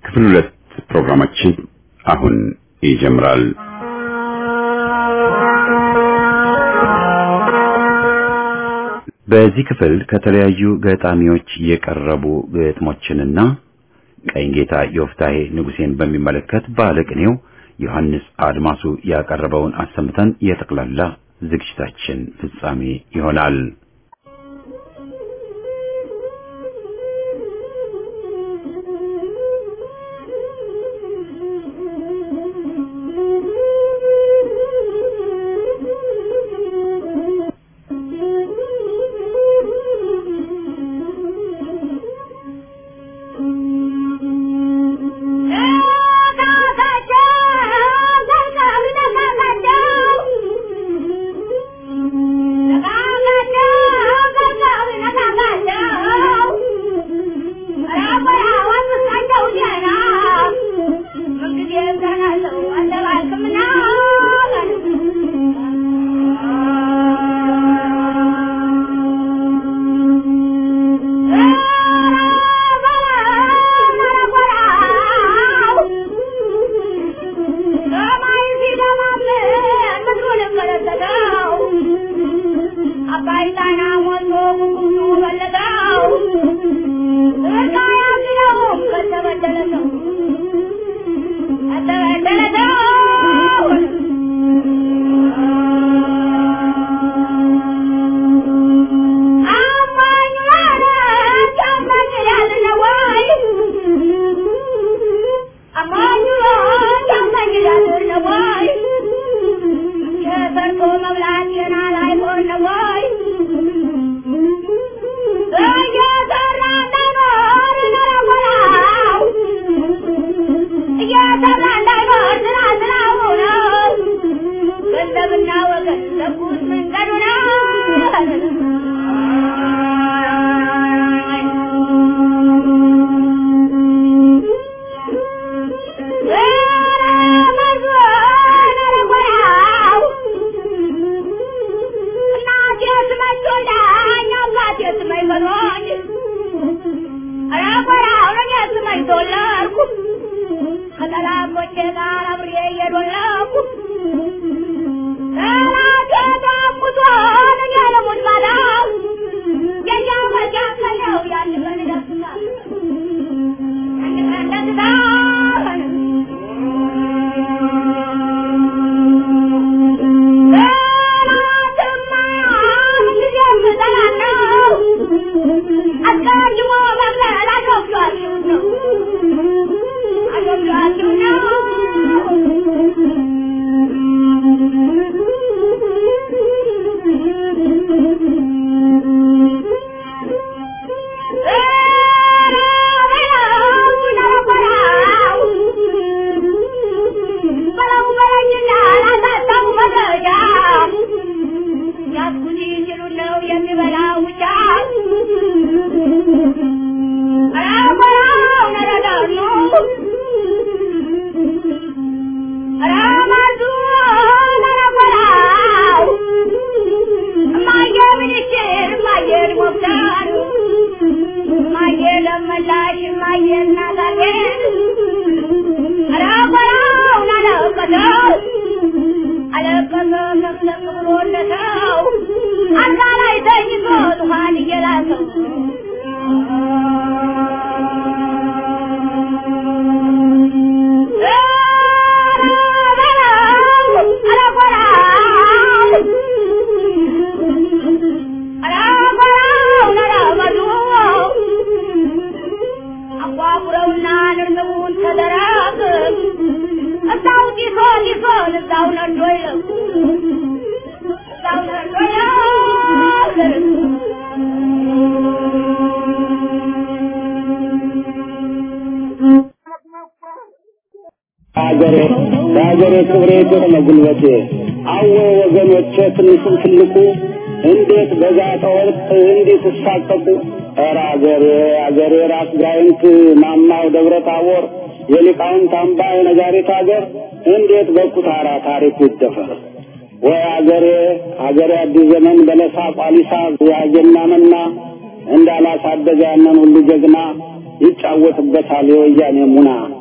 ክፍል ሁለት ፕሮግራማችን አሁን ይጀምራል። በዚህ ክፍል ከተለያዩ ገጣሚዎች የቀረቡ ግጥሞችንና ቀኝጌታ ዮፍታሄ ንጉሴን በሚመለከት ባለቅኔው ዮሐንስ አድማሱ ያቀረበውን አሰምተን የጠቅላላ ዝግጅታችን ፍጻሜ ይሆናል። ሀገሬ በሀገሬ ክብሬ ግርመ ጉልበቴ አወ ወገኖቼ ትንሹም ትልቁ እንዴት በዛተ ወርቅ እንዲህ ትሳቀቁ ኧረ አገሬ አገሬ ራስ ጋይንት ማማው ደብረ ታቦር የሊቃውንት አምባ የነጋሪት አገር እንዴት በኩታራ ታሪክ ይደፈር ወይ አገሬ አገሬ አዲስ ዘመን በለሳ ቋሊሳ ያጀና መና እንዳላሳደገ ያንን ሁሉ ጀግና ይጫወትበታል የወያኔ ሙና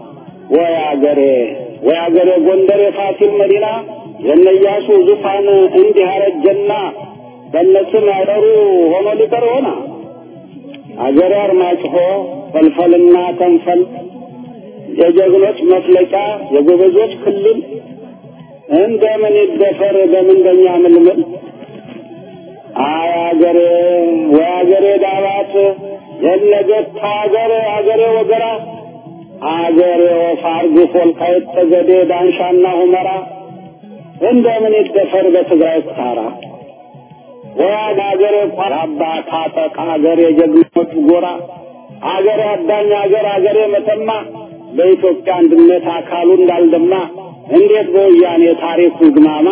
ወይ አገሬ ወይ አገሬ ጎንደር የፋሲል መዲና የነያሱ ዙፋን እንዲህ አረጀና በነስም ያደሩ ሆኖ ሊቀር ሆና አገሬ አርማጭሆ ፈልፈልና ተንፈል የጀግኖች መፍለቂያ የጎበዞች ክልል እንደምን ይደፈር በምንደኛ ምልምል አይ አገሬ ወይ አገሬ ዳባት የነገት አገሬ አገሬ ወገራ አገሬ ወፋርግ ወልቃይት ጠገዴ ዳንሻና ሁመራ እንደምን ይደፈር በትግራይ ኩታራ ወያድ አገሬ ቋራባ ታጠቅ አገሬ ጀግኖች ጎራ አገሬ አዳኝ አገር አገሬ መተማ በኢትዮጵያ አንድነት አካሉ እንዳልደማ እንዴት በወያኔ ታሪኩ ግማማ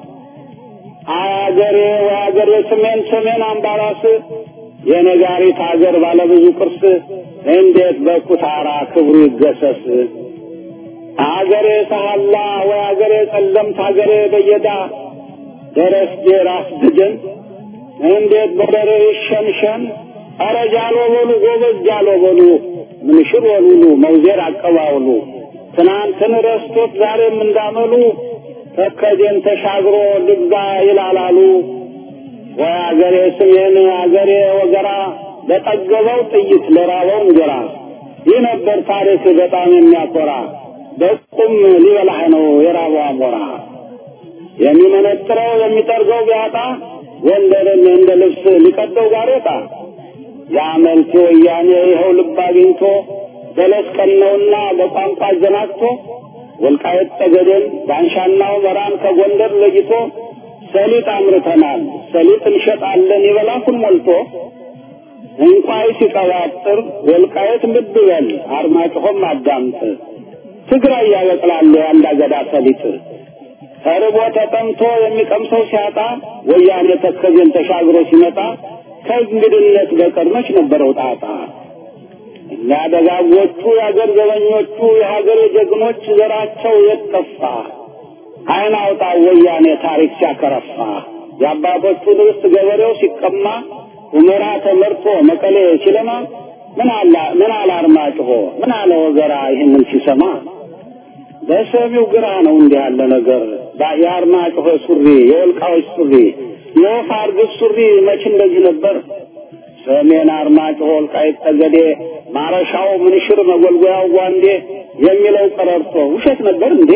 አገሬ ወአገሬ ሰሜን ሰሜን አምባራስ የነጋሪት አገር ባለብዙ ቅርስ እንዴት በኩታራ ክብሩ ይገሰስ አገሬ ሰሃላ ወአገሬ ጸለምት አገሬ በየዳ ደረስጌ ራስ ድጀን እንዴት በደረ ይሸንሸን ኧረ ጃሎ በሉ ጎበዝ ጃሎ በሉ ምንሽር ወሉሉ መውዜር አቀባውሉ ትናንትን ረስቶት ዛሬም እንዳመሉ ተከዜን ተሻግሮ ልግዛ ይላላሉ። ወይ አገሬ ስሜን አገሬ ወገራ ለጠገበው ጥይት ለራበው እንጀራ ይህ ነበር ታሪክ በጣም የሚያኮራ በቁም ሊበላህ ነው የራበው አሞራ የሚመነጥረው የሚጠርገው ቢያጣ ወንደርን እንደ ልብስ ሊቀደው ጋሬጣ የአመልቲ ወያኔ ይኸው ልብ አግኝቶ በለስ ቀነውና በቋንቋ አዘናግቶ ወልቃየት ጠገዴን ዳንሻና ሁመራን ከጎንደር ለይቶ ሰሊጥ አምርተናል ሰሊጥ እንሸጣለን ይበላኩን ሞልቶ እንቋይ ሲቀባጥር ወልቃየት ልብ በል አርማጭሆም አዳምጥ ትግራይ ያበቅላሉ የአንድ አገዳ ሰሊጥ ተርቦ ተጠምቶ የሚቀምሰው ሲያጣ ወያኔ ተከዜን ተሻግሮ ሲመጣ ከእንግድነት በቀር መች ነበረው ጣጣ እኛ ደጋጎቹ የአገር ዘበኞቹ የሀገር ጀግኖች ዘራቸው የጠፋ አይን አውጣ ወያኔ ታሪክ ሲያከረፋ የአባቶቹን ርስት ገበሬው ሲቀማ ሁመራ ተመርቶ መቀሌ ሲለማ ምን አላ ምን አለ አርማጭሆ ምን አለ ወገራ ይህንን ሲሰማ በሰሚው ግራ ነው እንዲህ ያለ ነገር የአርማጭሆ ሱሪ የወልቃዎች ሱሪ የወፍ አርግብ ሱሪ መች እንደዚህ ነበር ሰሜን አርማጭሆ ወልቃይት ጠገዴ ማረሻው ምንሽር መጎልጎያው ጓንዴ የሚለው ቀረርቶ ውሸት ነበር እንዴ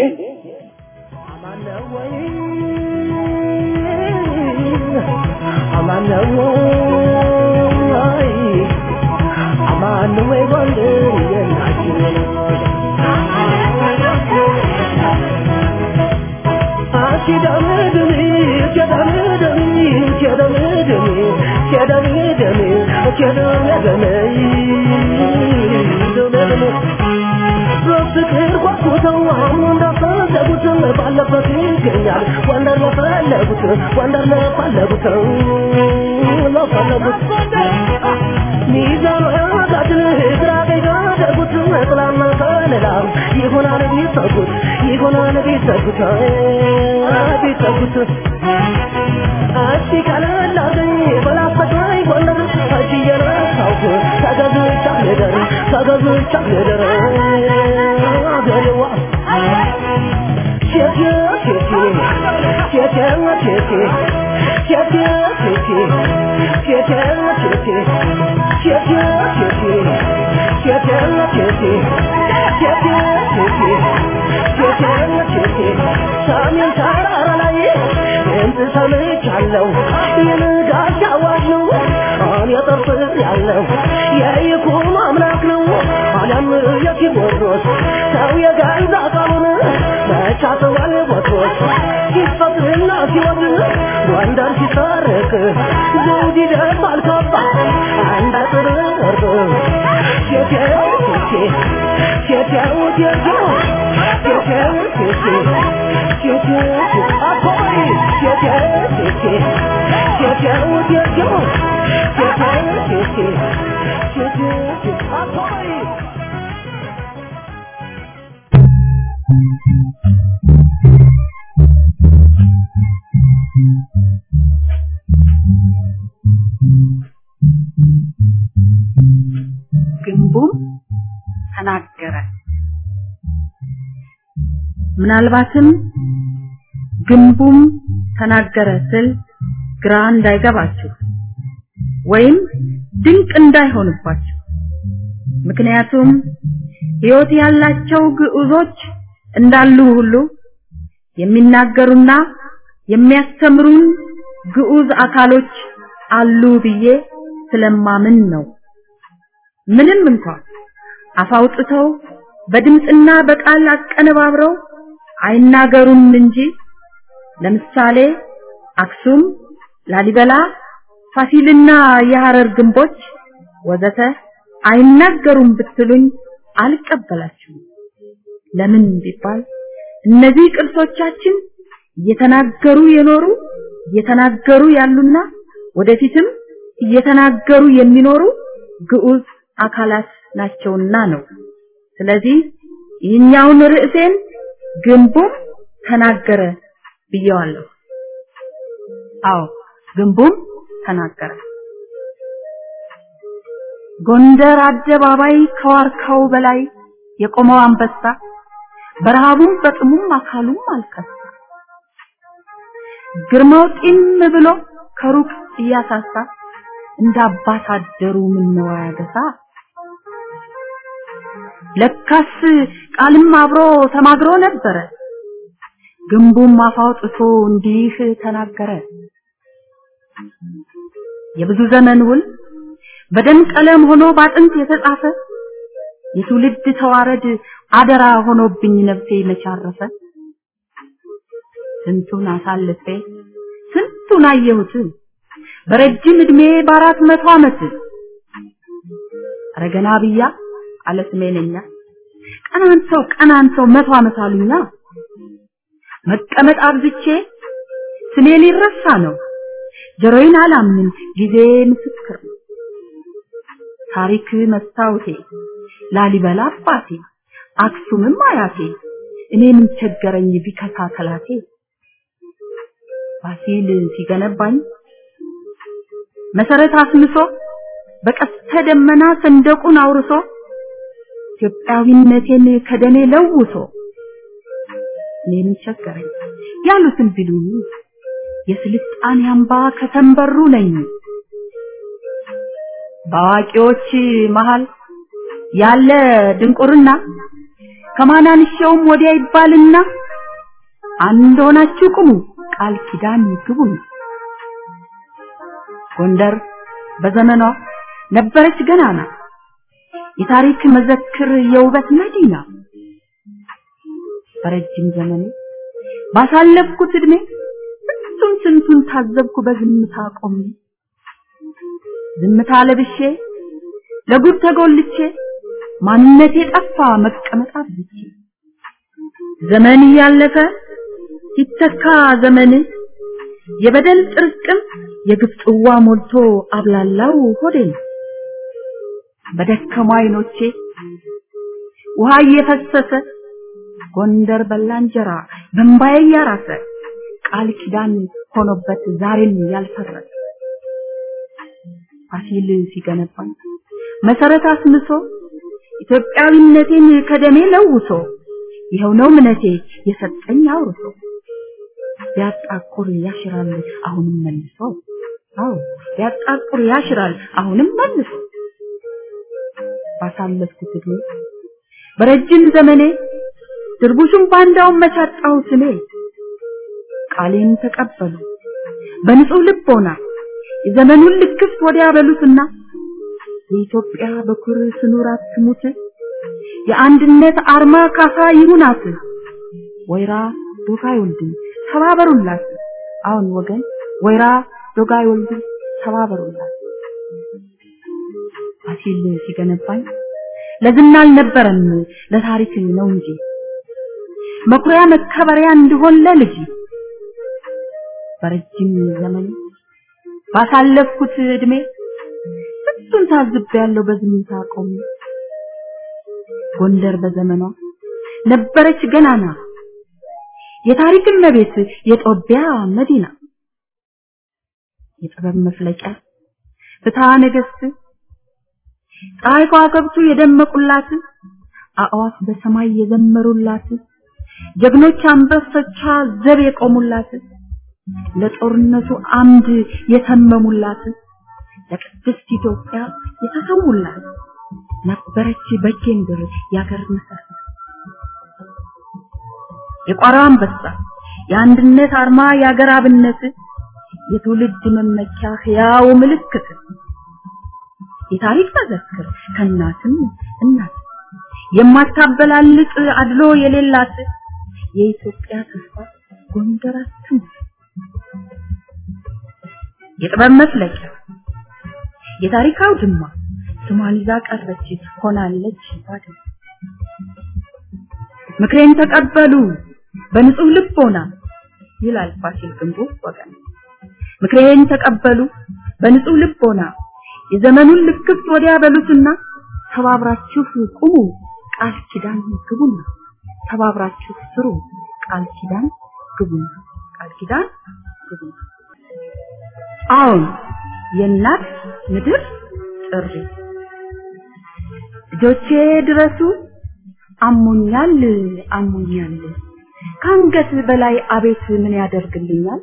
አማኑዌ ጎንደር የናችን በፍቅር ጓጉተው አሁን እንዳፈለጉት ባለበት ይገኛል ወንደር ለፈለጉት ወንደር ለፈለጉት ለፈለጉት ሚዛኑ ያጋድል ግራ ቀኝ ካደረጉት ጥላና ከለላ ይሆናል ቢሰጉት ይሆናል ቢሰጉት ቢሰጉት እስቲ ቀለላገኝ በላፈቃኝ ጎንደር እጅ እየነሳሁ ተገዝቻ ልደር ተገዝቻ ልደር አገሬዋ ሴቴ ሴቴ ሴቴዋ ሴቴ ሴቴ ሴቴ ሴቴዋ ሴቴ ሴቴዋ ሴቴ ሴቴዋ ሴቴ ሴቴዋ ሴቴ ሴቴዋ ሴቴ ሰሜን ተራራ ላይ ድምፅ ሰምቻለሁ የንጋት አዋጅ ነው አሁን የጠርጥር ያለው የይኩኖ አምላክ ነው አለም የቴዎድሮስ ሰው የገዛ ቃሉን መቻተዋል ቦትሮስ ሲፈጥርና ሲወድ ጎንደር ሲሰርቅ ዘውድ ይደርሳል ካባ አንድ አጥር ወርዶ ሴቴው ሴቴ ሴቴው ሴቴው ሴቴው ሴቴ ሴቴው አኮይ ሴቴው ሴቴ ሴቴው ሴቴው ሴቴው ሴቴ ሴቴው አኮይ ግንቡም ተናገረ። ምናልባትም ግንቡም ተናገረ ስል ግራ እንዳይገባችሁ ወይም ድንቅ እንዳይሆንባችሁ ምክንያቱም ሕይወት ያላቸው ግዑዞች እንዳሉ ሁሉ የሚናገሩና የሚያስተምሩን ግዑዝ አካሎች አሉ ብዬ ስለማምን ነው። ምንም እንኳን አፋውጥተው በድምፅና በቃል አቀነባብረው አይናገሩም እንጂ ለምሳሌ አክሱም፣ ላሊበላ፣ ፋሲልና የሐረር ግንቦች ወዘተ አይናገሩም ብትሉኝ አልቀበላችሁም። ለምን ቢባል እነዚህ ቅርሶቻችን እየተናገሩ የኖሩ እየተናገሩ ያሉና ወደፊትም እየተናገሩ የሚኖሩ ግዑዝ አካላት ናቸውና ነው። ስለዚህ ይህኛውን ርዕሴን ግንቡም ተናገረ ብየዋለሁ። አዎ ግንቡም ተናገረ። ጎንደር አደባባይ ከዋርካው በላይ የቆመው አንበሳ በረሃቡም በጥሙም አካሉም አልከሳ። ግርማው ጢም ብሎ ከሩቅ እያሳሳ እንደ አባት አደሩ ምነው ያገሳ። ለካስ ቃልም አብሮ ተማግሮ ነበረ። ግንቡም አፋውጥቶ እንዲህ ተናገረ። የብዙ ዘመን ውል በደም ቀለም ሆኖ ባጥንት የተጻፈ የትውልድ ተዋረድ አደራ ሆኖብኝ ነፍሴ መቻረፈ። ስንቱን አሳልፌ ስንቱን አየሁት በረጅም እድሜ በአራት መቶ ዓመት ረገና ብያ አለ ስሜነኛ ቀናንተው ቀናንተው መቶ ዓመት አሉኛ መቀመጥ አብዝቼ ስሜ ሊረሳ ነው ጆሮዬን አላምንም ጊዜ ምስክር ነው ታሪክ መስታወቴ ላሊበላ አባቴ አክሱምም አያቴ እኔ ምን ቸገረኝ ቢከሳ ከላቴ ፋሲል ሲገነባኝ መሰረት አስምሶ በቀስተ ደመና ሰንደቁን አውርሶ ኢትዮጵያዊነቴን ከደኔ ለውሶ እኔ ምን ቸገረኝ ያሉትን ቢሉኝ የስልጣኔ አምባ ከተንበሩ ነኝ በአዋቂዎች መሃል ያለ ድንቁርና ከማናንሻውም ወዲያ ይባልና አንድ ሆናችሁ ቁሙ ቃል ኪዳን ግቡን ጎንደር በዘመኗ ነበረች ገናና የታሪክ መዘክር የውበት መዲና በረጅም ዘመኔ ባሳለፍኩት እድሜ ስንቱን ስንቱን ታዘብኩ በዝምታ ቆሜ ዝምታ ለብሼ ለጉድ ተጎልቼ ማንነቴ ጠፋ መቀመጥ አብዝቼ ዘመን እያለፈ ሲተካ ዘመን የበደል ጥርቅም የግፍ ጽዋ ሞልቶ አብላላው ሆዴን በደከሙ አይኖቼ ውሃ እየፈሰሰ ጎንደር በላ እንጀራ በእምባዬ እያራሰ ቃል ኪዳን ሆኖበት ዛሬም ያልፈረሰ ፋሲል ሲገነባኝ መሰረት አስምሶ ኢትዮጵያዊነቴን ከደሜ ለውሶ ይኸው ነው እምነቴ የሰጠኝ አውርሶ ቢያጣቁር ያሽራል አሁንም መልሶ አዎ ቢያጣቁር ያሽራል አሁንም መልሶ ባሳለፍኩት እድሜ በረጅም ዘመኔ ድርቡሽም ባንዳውን መቻጣው ስሜ ቃሌን ተቀበሉ በንጹህ ልቦና የዘመኑን ልክፍት ወዲያ በሉትና የኢትዮጵያ በኩር ስኑራት ትሙት የአንድነት አርማ ካሳ ይሁናት ወይራ ዶጋ ይወልድም ተባበሩላት አሁን ወገን ወይራ ዶጋ ይወልድም ተባበሩላት ፋሲል ሲገነባኝ ለዝና አልነበረም ለታሪክ ነው እንጂ መኩሪያ መከበሪያ እንዲሆን ለልጅ በረጅም ዘመን ባሳለፍኩት እድሜ ስንቱን ታዝቤያለሁ በዝምታ ቆሜ ጎንደር በዘመኗ ነበረች ገናና የታሪክ እመቤት የጦቢያ መዲና የጥበብ መፍለቂያ ፍትሐ ነገስት ፀሐይ ከዋክብቱ የደመቁላት አእዋፍ በሰማይ የዘመሩላት ጀግኖች አንበሶቿ ዘብ የቆሙላት ለጦርነቱ አምድ የተመሙላት ለቅድስት ኢትዮጵያ የተሰዉላት ነበረች በጌምድር ያገር መሰረት የቋራው አንበሳ የአንድነት አርማ የአገር አብነት የትውልድ መመኪያ ሕያው ምልክት የታሪክ መዘክር ከእናትም እናት የማታበላልጥ አድሎ የሌላት የኢትዮጵያ ተስፋ ጎንደራችን የጥበብ መፍለቂያ የታሪክ አውድማ ስሟን ይዛ ቀረች ሆናለች ባድማ ምክሬን ተቀበሉ በንጹህ ልቦና ይላል ፋሲል ግንቡ ወገን ምክሬን ተቀበሉ በንጹህ ልቦና የዘመኑን ልክፍት ወዲያ በሉትና ተባብራችሁ ቁሙ ቃል ኪዳን ግቡና ተባብራችሁ ስሩ ቃል ኪዳን ግቡና ቃል ኪዳን ግቡና አሁን የእናት ምድር ጥሪ ልጆቼ ድረሱ አሞኛል አሞኛል ከአንገት በላይ አቤት ምን ያደርግልኛል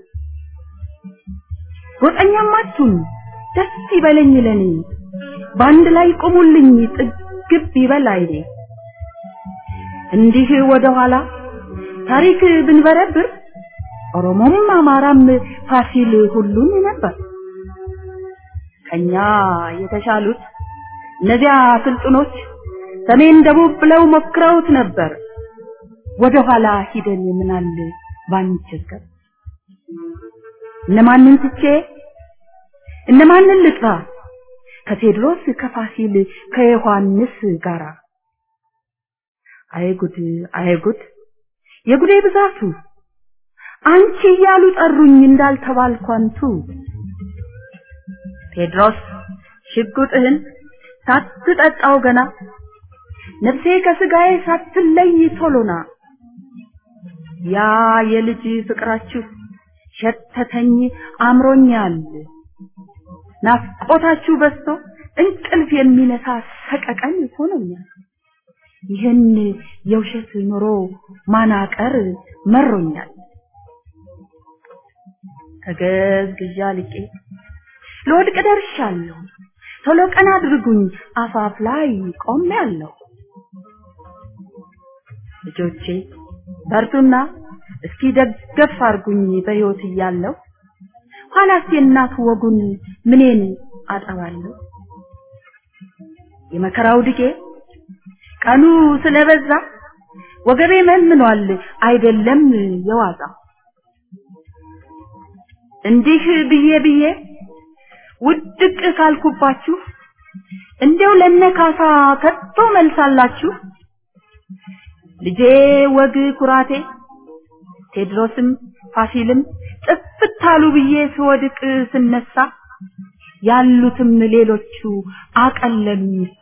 ጎጠኛም አትሁኑ ደስ ይበለኝ ለኔ በአንድ ላይ ቁሙልኝ ጥግብ ይበል አይኔ እንዲህ ወደ ኋላ ታሪክ ብንበረብር ኦሮሞም አማራም ፋሲል ሁሉም ነበር ከኛ የተሻሉት እነዚያ ስልጡኖች ሰሜን ደቡብ ብለው ሞክረውት ነበር ወደ ኋላ ሂደን ምናል ባንቸገር እነማንን ትቼ እነማንን ልጥራ ከቴድሮስ ከፋሲል ከዮሐንስ ጋራ አይጉድ አይጉድ የጉዴ ብዛቱ አንቺ እያሉ ጠሩኝ እንዳልተባልኳንቱ ቴድሮስ ሽጉጥህን ሳትጠጣው ገና ነፍሴ ከስጋዬ ሳትለይ ቶሎና ያ የልጅ ፍቅራችሁ ሸተተኝ አምሮኛል ናፍቆታችሁ በዝቶ እንቅልፍ የሚነሳ ሰቀቀን ሆኖኛል ይህን የውሸት ኑሮ ማናቀር መሮኛል ተገዝግዣ ልቄ ለወድቅ ደርሻለሁ ቶሎ ቀን አድርጉኝ አፋፍ ላይ ቆሜያለሁ ልጆቼ በርቱና እስኪ ደገፍ አርጉኝ በሕይወት እያለሁ ኋላስ የእናት ወጉን ምኔን አጠባለሁ የመከራው ድጌ ቀኑ ስለበዛ ወገቤ መንምኗል አይደለም የዋዛ እንዲህ ብዬ ብዬ ውድቅ ካልኩባችሁ እንዲያው ለነካሳ ከቶ መልሳላችሁ ልጄ ወግ ኩራቴ ቴድሮስም ፋሲልም ጥፍት አሉ ብዬ ስወድቅ ስነሳ ያሉትም ሌሎቹ አቀለሉኝሳ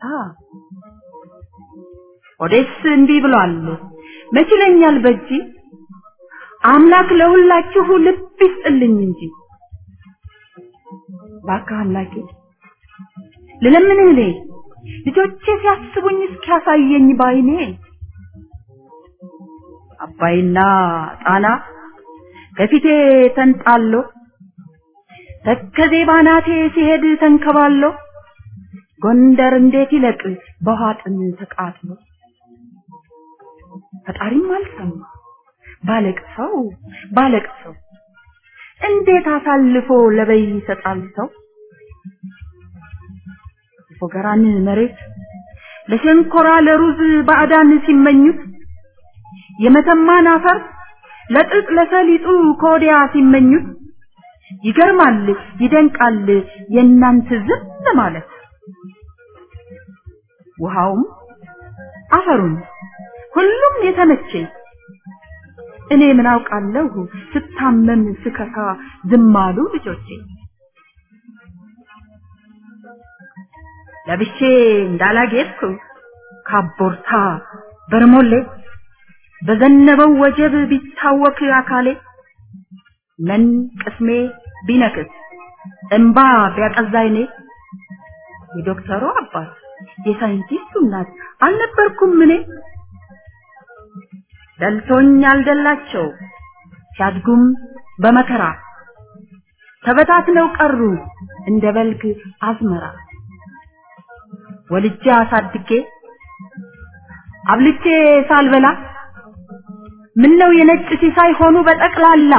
ኦዴስ እንዲህ ብሏል መችለኛል በጂ አምላክ ለሁላችሁ ልብ ይስጥልኝ እንጂ እባክህ አምላኬ ልለምንህ እኔ ልጆቼ ሲያስቡኝ እስኪያሳየኝ ባይኔ አባይና ጣና ከፊቴ ተንጣሎ ተከዜ ባናቴ ሲሄድ ተንከባሎ ጎንደር እንዴት ይለቅ በውሃ ጥም ተቃጥሎ ፈጣሪም አልሰማ ባለቅሰው ባለቅሰው እንዴት አሳልፎ ለበይ ይሰጣል ሰው ፎገራን መሬት ለሸንኮራ ለሩዝ ባዕዳን ሲመኙት የመተማን አፈር ለጥጥ ለሰሊጡ ከወዲያ ሲመኙት ይገርማል ይደንቃል የእናንተ ዝም ማለት ውሃውም አፈሩም ሁሉም የተመቸኝ እኔ ምን አውቃለሁ ስታመም ስከሳ ዝም አሉ ልጆቼ ለብሼ እንዳላጌጥኩ ካቦርታ በርሞሌ በዘነበው ወጀብ ቢታወክ አካሌ ምን ቅስሜ ቢነክስ እንባ ቢያቀዛይኔ የዶክተሩ አባት የሳይንቲስቱ እናት አልነበርኩም እኔ ደልቶኝ አልደላቸው ሲያድጉም በመከራ ተበታትነው ቀሩ እንደ በልግ አዝመራ ወልጄ አሳድጌ አብልቼ ሳልበላ ምነው የነጭ ሲሳይ ሆኑ በጠቅላላ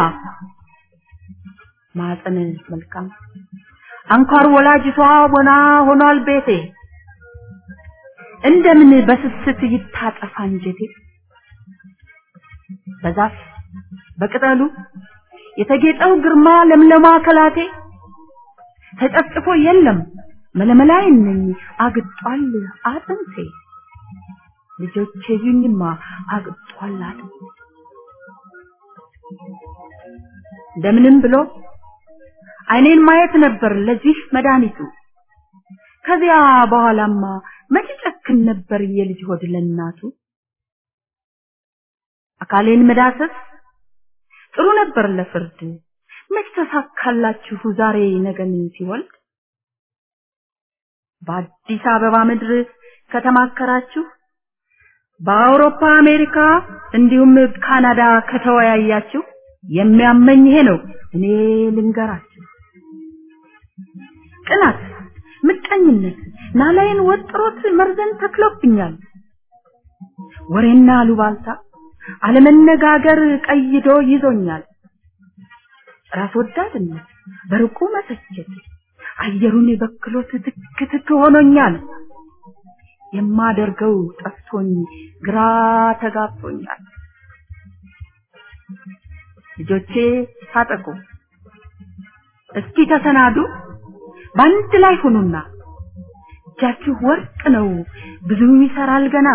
ማፀን መልካም አንኳር ወላጅቷ ወና ሆኗል ቤቴ እንደምን በስስት ይታጠፋ እንጀቴ በዛፍ በቅጠሉ የተጌጠው ግርማ ለምለማ ከላቴ ተጨፍጭፎ የለም መለመላይ ነኝ አግጧል አጥንቴ ልጆቼ ይኝማ አግጧል አጥንቴ እንደምንም ብሎ አይኔን ማየት ነበር ለዚህ መድኃኒቱ ከዚያ በኋላማ መቼ ጨክን ነበር የልጅ ሆድ ለእናቱ አካሌን መዳሰስ ጥሩ ነበር ለፍርድ መች ተሳካላችሁ ዛሬ ነገን ሲወልድ በአዲስ አበባ ምድር ከተማከራችሁ በአውሮፓ አሜሪካ እንዲሁም ካናዳ ከተወያያችሁ የሚያመኝ ይሄ ነው እኔ ልንገራችሁ ቅናት ምቀኝነት ናላይን ወጥሮት መርዘን ተክሎብኛል ወሬና አሉባልታ አለመነጋገር ቀይዶ ይዞኛል ራስ ወዳድነት በርቁ መተቸት አየሩን በክሎት ትክ ትክ ሆኖኛል የማደርገው ጠፍቶኝ ግራ ተጋብቶኛል ልጆቼ ታጠቁ እስኪ ተሰናዱ በአንድ ላይ ሁኑና እጃችሁ ወርቅ ነው ብዙ ይሰራል ገና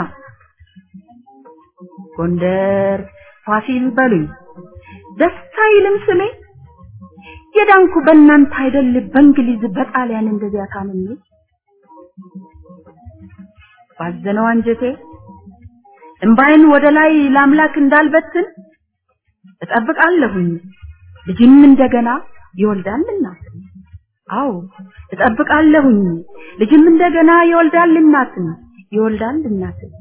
ጎንደር ፋሲል በሉኝ ደስታ ይልም ስሜ የዳንኩ በእናንተ አይደል በእንግሊዝ በጣሊያን እንደዚያ ታምሜ ባዘነው አንጀቴ እምባይን ወደ ላይ ለአምላክ እንዳልበትን እጠብቃለሁኝ ልጅም እንደገና ይወልዳልና አዎ እጠብቃለሁኝ ልጅም እንደገና ይወልዳል እናትን ይወልዳል እናትን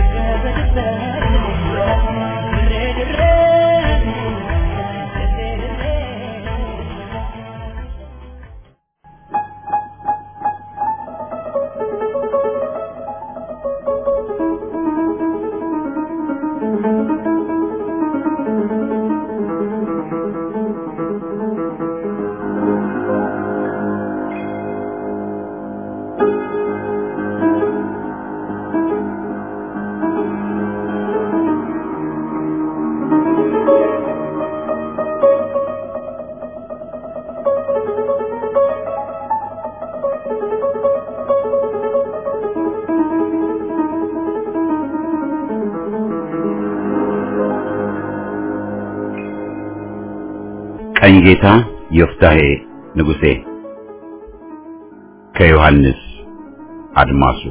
Thank you. ቀኝጌታ ዮፍታሔ ንጉሴ ከዮሐንስ አድማሱ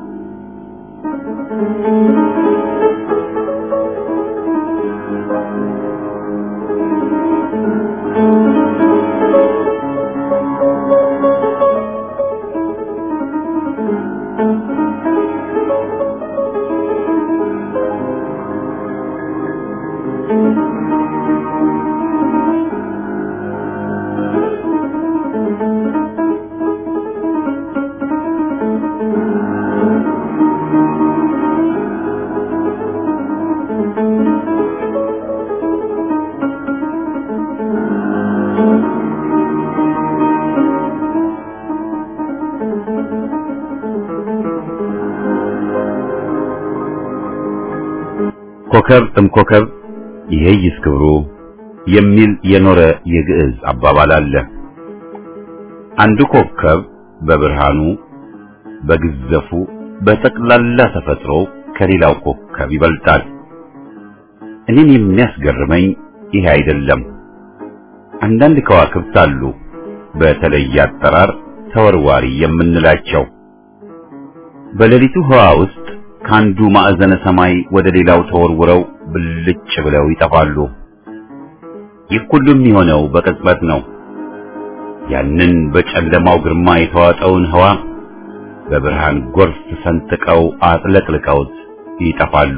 ኮከብ እምኮከብ ይሄይስ ክብሩ የሚል የኖረ የግዕዝ አባባል አለ። አንዱ ኮከብ በብርሃኑ በግዘፉ በጠቅላላ ተፈጥሮ ከሌላው ኮከብ ይበልጣል። እኔን የሚያስገርመኝ ይሄ አይደለም። አንዳንድ ከዋክብት አሉ በተለየ አጠራር ተወርዋሪ የምንላቸው በሌሊቱ ህዋ ውስጥ ከአንዱ ማዕዘነ ሰማይ ወደ ሌላው ተወርውረው ብልጭ ብለው ይጠፋሉ። ይህ ሁሉ የሚሆነው በቅጽበት ነው። ያንን በጨለማው ግርማ የተዋጠውን ህዋ በብርሃን ጎርፍ ሰንጥቀው አጥለቅልቀውት ይጠፋሉ።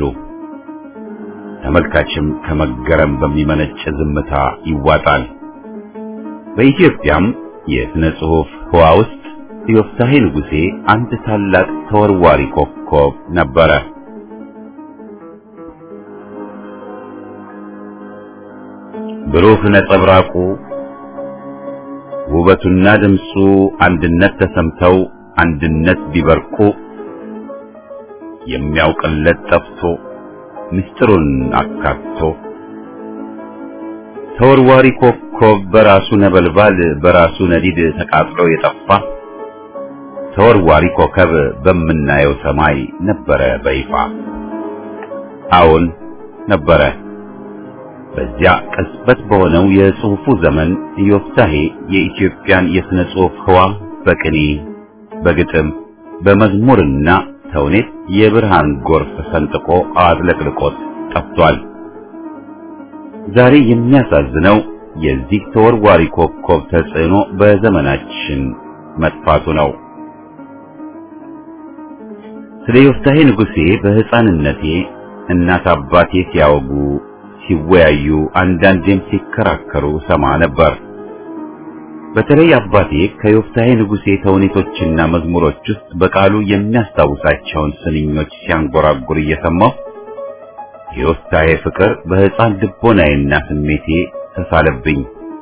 ተመልካችም ከመገረም በሚመነጭ ዝምታ ይዋጣል። በኢትዮጵያም የሥነ ጽሑፍ ህዋ ውስጥ ዮፍታሔ ንጉሴ አንድ ታላቅ ተወርዋሪ ኮከብ ነበረ። ብሩህ ነጸብራቁ ውበቱና ድምፁ አንድነት ተሰምተው አንድነት ቢበርቁ የሚያውቅለት ጠፍቶ ምስጢሩን አካቶ ተወርዋሪ ኮከብ በራሱ ነበልባል በራሱ ነዲድ ተቃጥሎ የጠፋ ተወርዋሪ ኮከብ በምናየው ሰማይ ነበረ በይፋ። አዎን ነበረ። በዚያ ቅጽበት በሆነው የጽሑፉ ዘመን ዮፍታሔ የኢትዮጵያን የሥነ ጽሑፍ ህዋ በቅኔ በግጥም በመዝሙርና ተውኔት የብርሃን ጎርፍ ሰንጥቆ አጥለቅልቆት ጠፍቷል። ዛሬ የሚያሳዝነው የዚህ ተወርዋሪ ኮከብ ተጽዕኖ በዘመናችን መጥፋቱ ነው። ስለ ዮፍታሔ ንጉሴ በሕፃንነቴ እናት አባቴ ሲያወጉ ሲወያዩ አንዳንዴም ሲከራከሩ ሰማ ነበር። በተለይ አባቴ ከዮፍታሔ ንጉሴ ተውኔቶችና መዝሙሮች ውስጥ በቃሉ የሚያስታውሳቸውን ስንኞች ሲያንጎራጉር እየሰማሁ የዮፍታሔ ፍቅር በሕፃን ልቦናዬና ስሜቴ ተሳለብኝ።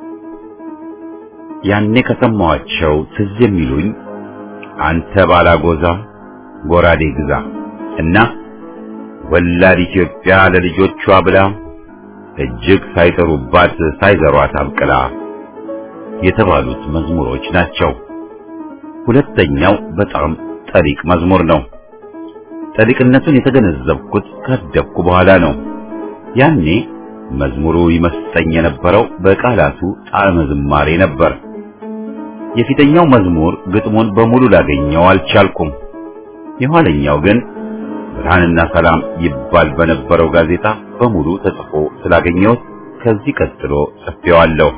ያኔ ከሰማኋቸው ትዝ የሚሉኝ አንተ ባላጎዛ ጎራዴ ግዛ እና ወላድ ኢትዮጵያ ለልጆቿ ብላ እጅግ ሳይጠሩባት ሳይዘሯት አብቅላ የተባሉት መዝሙሮች ናቸው። ሁለተኛው በጣም ጠሊቅ መዝሙር ነው። ጠሊቅነቱን የተገነዘብኩት ካደግኩ በኋላ ነው። ያኔ መዝሙሩ ይመስጠኝ የነበረው በቃላቱ ጣዕመ ዝማሬ ነበር። የፊተኛው መዝሙር ግጥሙን በሙሉ ላገኘው አልቻልኩም። የኋለኛው ግን ብርሃንና ሰላም ይባል በነበረው ጋዜጣ በሙሉ ተጽፎ ስላገኘሁት ከዚህ ቀጥሎ ጽፌዋለሁ።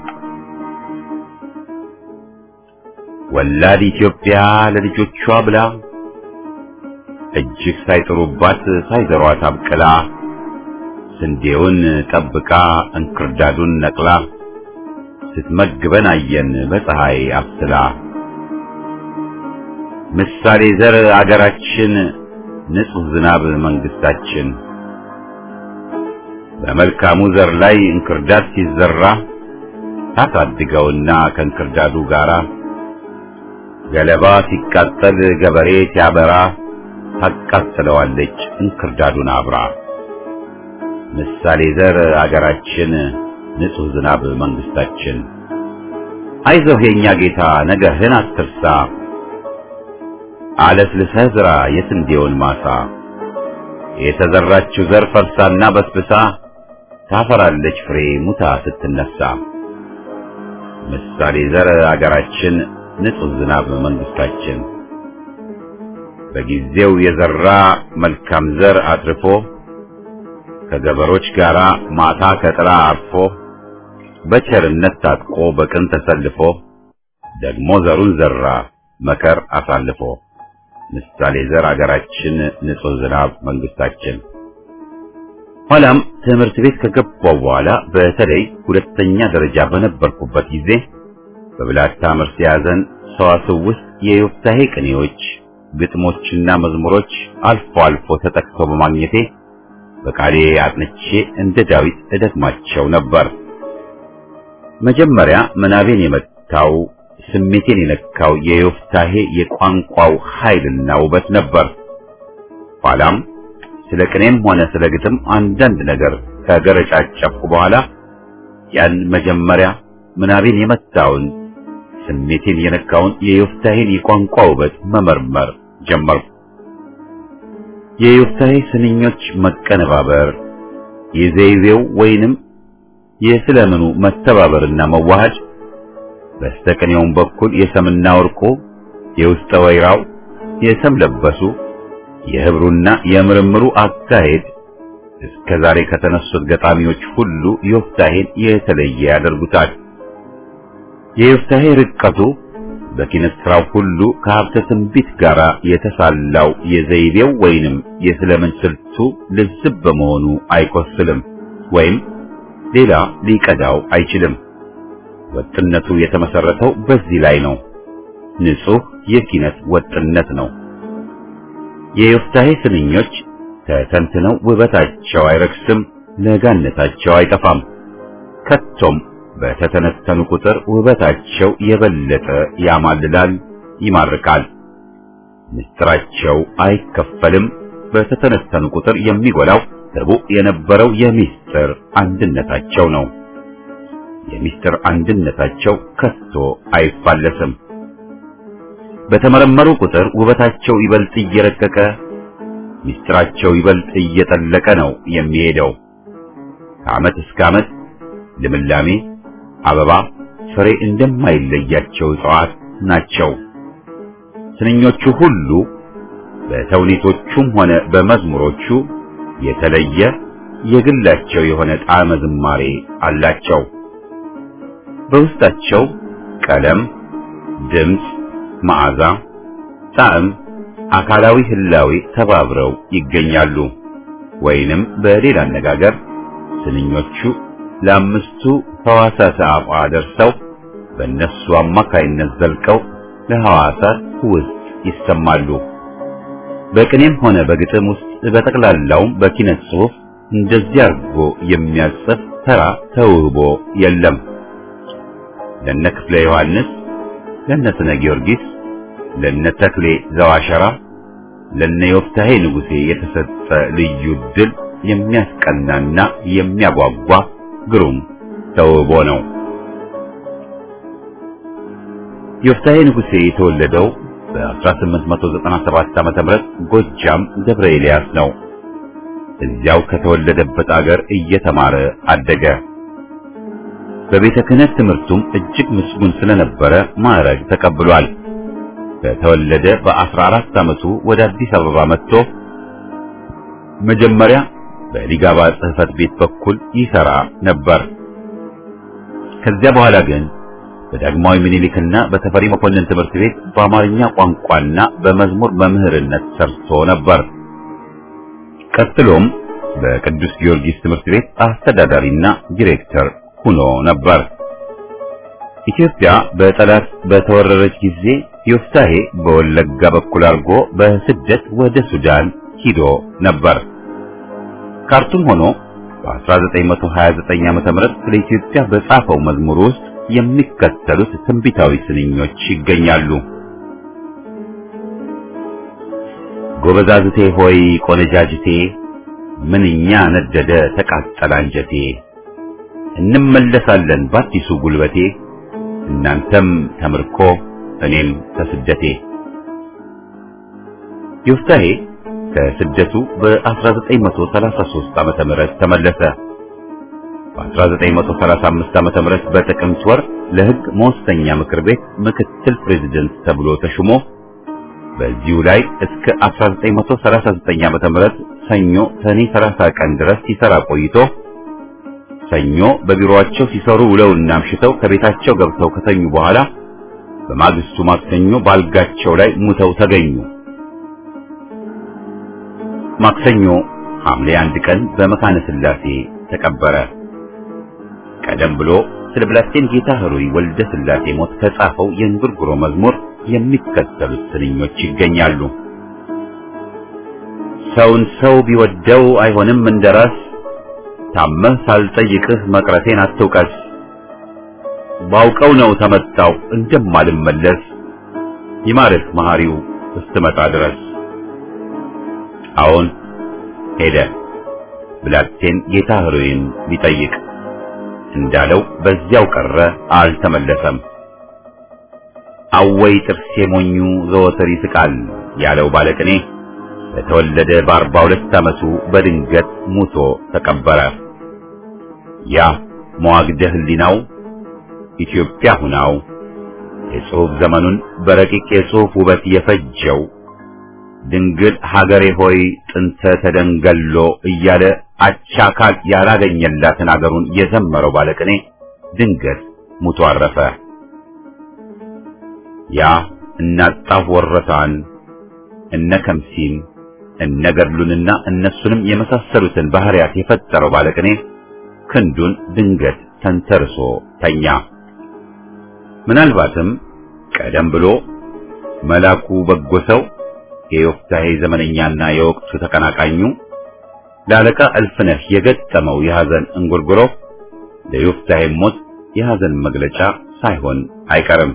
ወላድ ኢትዮጵያ ለልጆቿ ብላ እጅግ ሳይጥሩባት ሳይዘሯት አብቅላ ስንዴውን ጠብቃ እንክርዳዱን ነቅላ ስትመግበን አየን በፀሐይ አብስላ ምሳሌ ዘር አገራችን ንጹህ ዝናብ መንግስታችን በመልካሙ ዘር ላይ እንክርዳድ ሲዘራ ታሳድገውና ከእንክርዳዱ ጋራ ገለባ ሲቃጠል ገበሬ ሲያበራ ታቃጥለዋለች እንክርዳዱን አብራ። ምሳሌ ዘር አገራችን ንጹሕ ዝናብ መንግስታችን አይዞህ የኛ ጌታ ነገርህን አትርሳ አለስልሰህ ዝራ የስንዴውን ማሳ የተዘራችው ዘር ፈርሳና በስብሳ ታፈራለች ፍሬ ሙታ ስትነሳ። ምሳሌ ዘር አገራችን ንጹሕ ዝናብ መንግስታችን በጊዜው የዘራ መልካም ዘር አትርፎ ከገበሮች ጋር ማታ ከጥላ አርፎ በቸርነት ታጥቆ በቅን ተሰልፎ ደግሞ ዘሩን ዘራ መከር አሳልፎ ምሳሌ ዘር አገራችን ንጹሕ ዝናብ መንግስታችን። ኋላም ትምህርት ቤት ከገባው በኋላ በተለይ ሁለተኛ ደረጃ በነበርኩበት ጊዜ በብላታ መርስ ያዘን ሰዋስው ውስጥ የዮፍታሔ ቅኔዎች፣ ግጥሞችና መዝሙሮች አልፎ አልፎ ተጠቅሰው በማግኘቴ በቃሌ አጥንቼ እንደ ዳዊት እደግማቸው ነበር። መጀመሪያ ምናቤን የመታው ስሜቴን የነካው የዮፍታሔ የቋንቋው ኃይልና ውበት ነበር። ኋላም ስለ ቅኔም ሆነ ስለ ግጥም አንዳንድ ነገር ከገረጫጨፍኩ በኋላ ያን መጀመሪያ ምናቤን የመታውን ስሜቴን የነካውን የዮፍታሔን የቋንቋ ውበት መመርመር ጀመርኩ። የዮፍታሔ ስንኞች መቀነባበር፣ የዘይቤው ወይንም የስለምኑ መተባበርና መዋሃድ በስተቀኔውም በኩል የሰምና ወርቁ የውስጠ ወይራው የሰም ለበሱ የህብሩና የምርምሩ አካሄድ እስከ ዛሬ ከተነሱት ገጣሚዎች ሁሉ ዮፍታሔን የተለየ ያደርጉታል። የዮፍታሔ ርቀቱ በኪነት ስራው ሁሉ ከሀብተ ትንቢት ጋር የተሳላው የዘይቤው ወይንም የስለምን ስልቱ ልዝብ በመሆኑ አይቆስልም ወይም ሌላ ሊቀዳው አይችልም። ወጥነቱ የተመሰረተው በዚህ ላይ ነው። ንጹህ የኪነት ወጥነት ነው። የዮፍታሔ ስንኞች ተተንትነው ውበታቸው አይረክስም፣ ለጋነታቸው አይጠፋም። ከቶም በተተነተኑ ቁጥር ውበታቸው የበለጠ ያማልላል፣ ይማርካል። ምስጢራቸው አይከፈልም። በተተነተኑ ቁጥር የሚጎላው ርቡዕ የነበረው የምስጢር አንድነታቸው ነው። የምስጢር አንድነታቸው ከቶ አይፋለስም። በተመረመሩ ቁጥር ውበታቸው ይበልጥ እየረቀቀ ምስጢራቸው ይበልጥ እየጠለቀ ነው የሚሄደው። ከዓመት እስከ ዓመት ልምላሜ፣ አበባ፣ ፍሬ እንደማይለያቸው እጽዋት ናቸው። ስንኞቹ ሁሉ በተውኔቶቹም ሆነ በመዝሙሮቹ የተለየ የግላቸው የሆነ ጣዕመ ዝማሬ አላቸው። በውስጣቸው ቀለም፣ ድምፅ፣ መዓዛ፣ ጣዕም፣ አካላዊ ህላዌ ተባብረው ይገኛሉ። ወይንም በሌላ አነጋገር ስንኞቹ ለአምስቱ ሕዋሳተ አፏ ደርሰው በእነሱ አማካይነት ዘልቀው ለሕዋሳት ውስጥ ይሰማሉ። በቅኔም ሆነ በግጥም ውስጥ በጠቅላላውም በኪነት ጽሑፍ እንደዚህ አድርጎ የሚያጽፍ ተራ ተውህቦ የለም። ለነ ክፍለ ዮሐንስ፣ ለነ ስነ ጊዮርጊስ፣ ለነ ተክሌ ዘዋሸራ፣ ለነ ዮፍታሔ ንጉሴ የተሰጠ ልዩ ድል የሚያስቀናና የሚያጓጓ ግሩም ተውህቦ ነው። ዮፍታሔ ንጉሴ የተወለደው በ1897 ዓመተ ምህረት ጎጃም ደብረ ኤልያስ ነው። እዚያው ከተወለደበት አገር እየተማረ አደገ። በቤተ ክህነት ትምህርቱም እጅግ ምስጉን ስለነበረ ማዕረግ ተቀብሏል። በተወለደ በ14 ዓመቱ ወደ አዲስ አበባ መጥቶ መጀመሪያ በሊጋባ ጽሕፈት ቤት በኩል ይሰራ ነበር። ከዚያ በኋላ ግን በዳግማዊ ምኒልክና በተፈሪ መኮንን ትምህርት ቤት በአማርኛ ቋንቋና በመዝሙር መምህርነት ሰርቶ ነበር። ቀጥሎም በቅዱስ ጊዮርጊስ ትምህርት ቤት አስተዳዳሪና ዲሬክተር ሆኖ ነበር። ኢትዮጵያ በጠላት በተወረረች ጊዜ ዮፍታሔ በወለጋ በኩል አድርጎ በስደት ወደ ሱዳን ሂዶ ነበር። ካርቱም ሆኖ በ1929 ዓመተ ምህረት ስለ ኢትዮጵያ በጻፈው መዝሙር ውስጥ የሚከተሉት ትንቢታዊ ስንኞች ይገኛሉ። ጎበዛዝቴ ሆይ ቆነጃጅቴ ምንኛ ነደደ ተቃጠለ አንጀቴ እንመለሳለን በአዲሱ ጉልበቴ እናንተም ተምርኮ እኔም ከስደቴ ዮፍታሔ ከስደቱ በ1933 ዓመተ ምህረት ተመለሰ። በ1935 ዓመተ ምህረት በጥቅምት ወር ለሕግ መወሰኛ ምክር ቤት ምክትል ፕሬዝደንት ተብሎ ተሹሞ በዚሁ ላይ እስከ 1939 ዓመተ ምህረት ሰኞ ሰኔ 30 ቀን ድረስ ሲሰራ ቆይቶ ሰኞ በቢሮአቸው ሲሰሩ ውለውና አምሽተው ከቤታቸው ገብተው ከተኙ በኋላ በማግስቱ ማክሰኞ ባልጋቸው ላይ ሙተው ተገኙ። ማክሰኞ ሐምሌ አንድ ቀን በመካነ ሥላሴ ተቀበረ። ቀደም ብሎ ስለ ብላቴን ጌታ ኅሩይ ወልደ ሥላሴ ሞት ከጻፈው የእንጉርጉሮ መዝሙር የሚከተሉት ስንኞች ይገኛሉ። ሰውን ሰው ቢወደው አይሆንም እንደራስ ታመህ ሳልጠይቅህ መቅረቴን አትውቀስ። ባውቀው ነው ተመጣው እንደማልመለስ ይማርህ መሐሪው እስትመጣ ድረስ። አዎን ሄደ ብላቴን ጌታ ኅሩይን ቢጠይቅ እንዳለው በዚያው ቀረ፣ አልተመለሰም። አወይ ጥርሴ ሞኙ ዘወትር ይስቃል ያለው ባለቅኔ በተወለደ በአርባ ሁለት ዓመቱ በድንገት ሙቶ ተቀበረ። ያ መዋግደ ሕሊናው ኢትዮጵያ ሁናው የጽሑፍ ዘመኑን በረቂቅ የጽሑፍ ውበት የፈጀው ድንግል ሀገሬ ሆይ ጥንተ ተደንገሎ እያለ አቻ አካል ያላገኘላትን አገሩን የዘመረው ባለቅኔ ድንገት ሙቶ አረፈ። ያ እናጣፍ ወረታን እነ ከምሲን እነ ገድሉንና እነሱንም የመሳሰሉትን ባህሪያት የፈጠረው ባለቅኔ ክንዱን ድንገት ተንተርሶ ተኛ። ምናልባትም ቀደም ብሎ መላኩ በጎ ሰው የዮፍታሔ ዘመነኛና የወቅቱ ተቀናቃኙ ለአለቃ እልፍነህ የገጠመው የሐዘን እንጉርጉሮ ለዮፍታሔ ሞት የሐዘን መግለጫ ሳይሆን አይቀርም።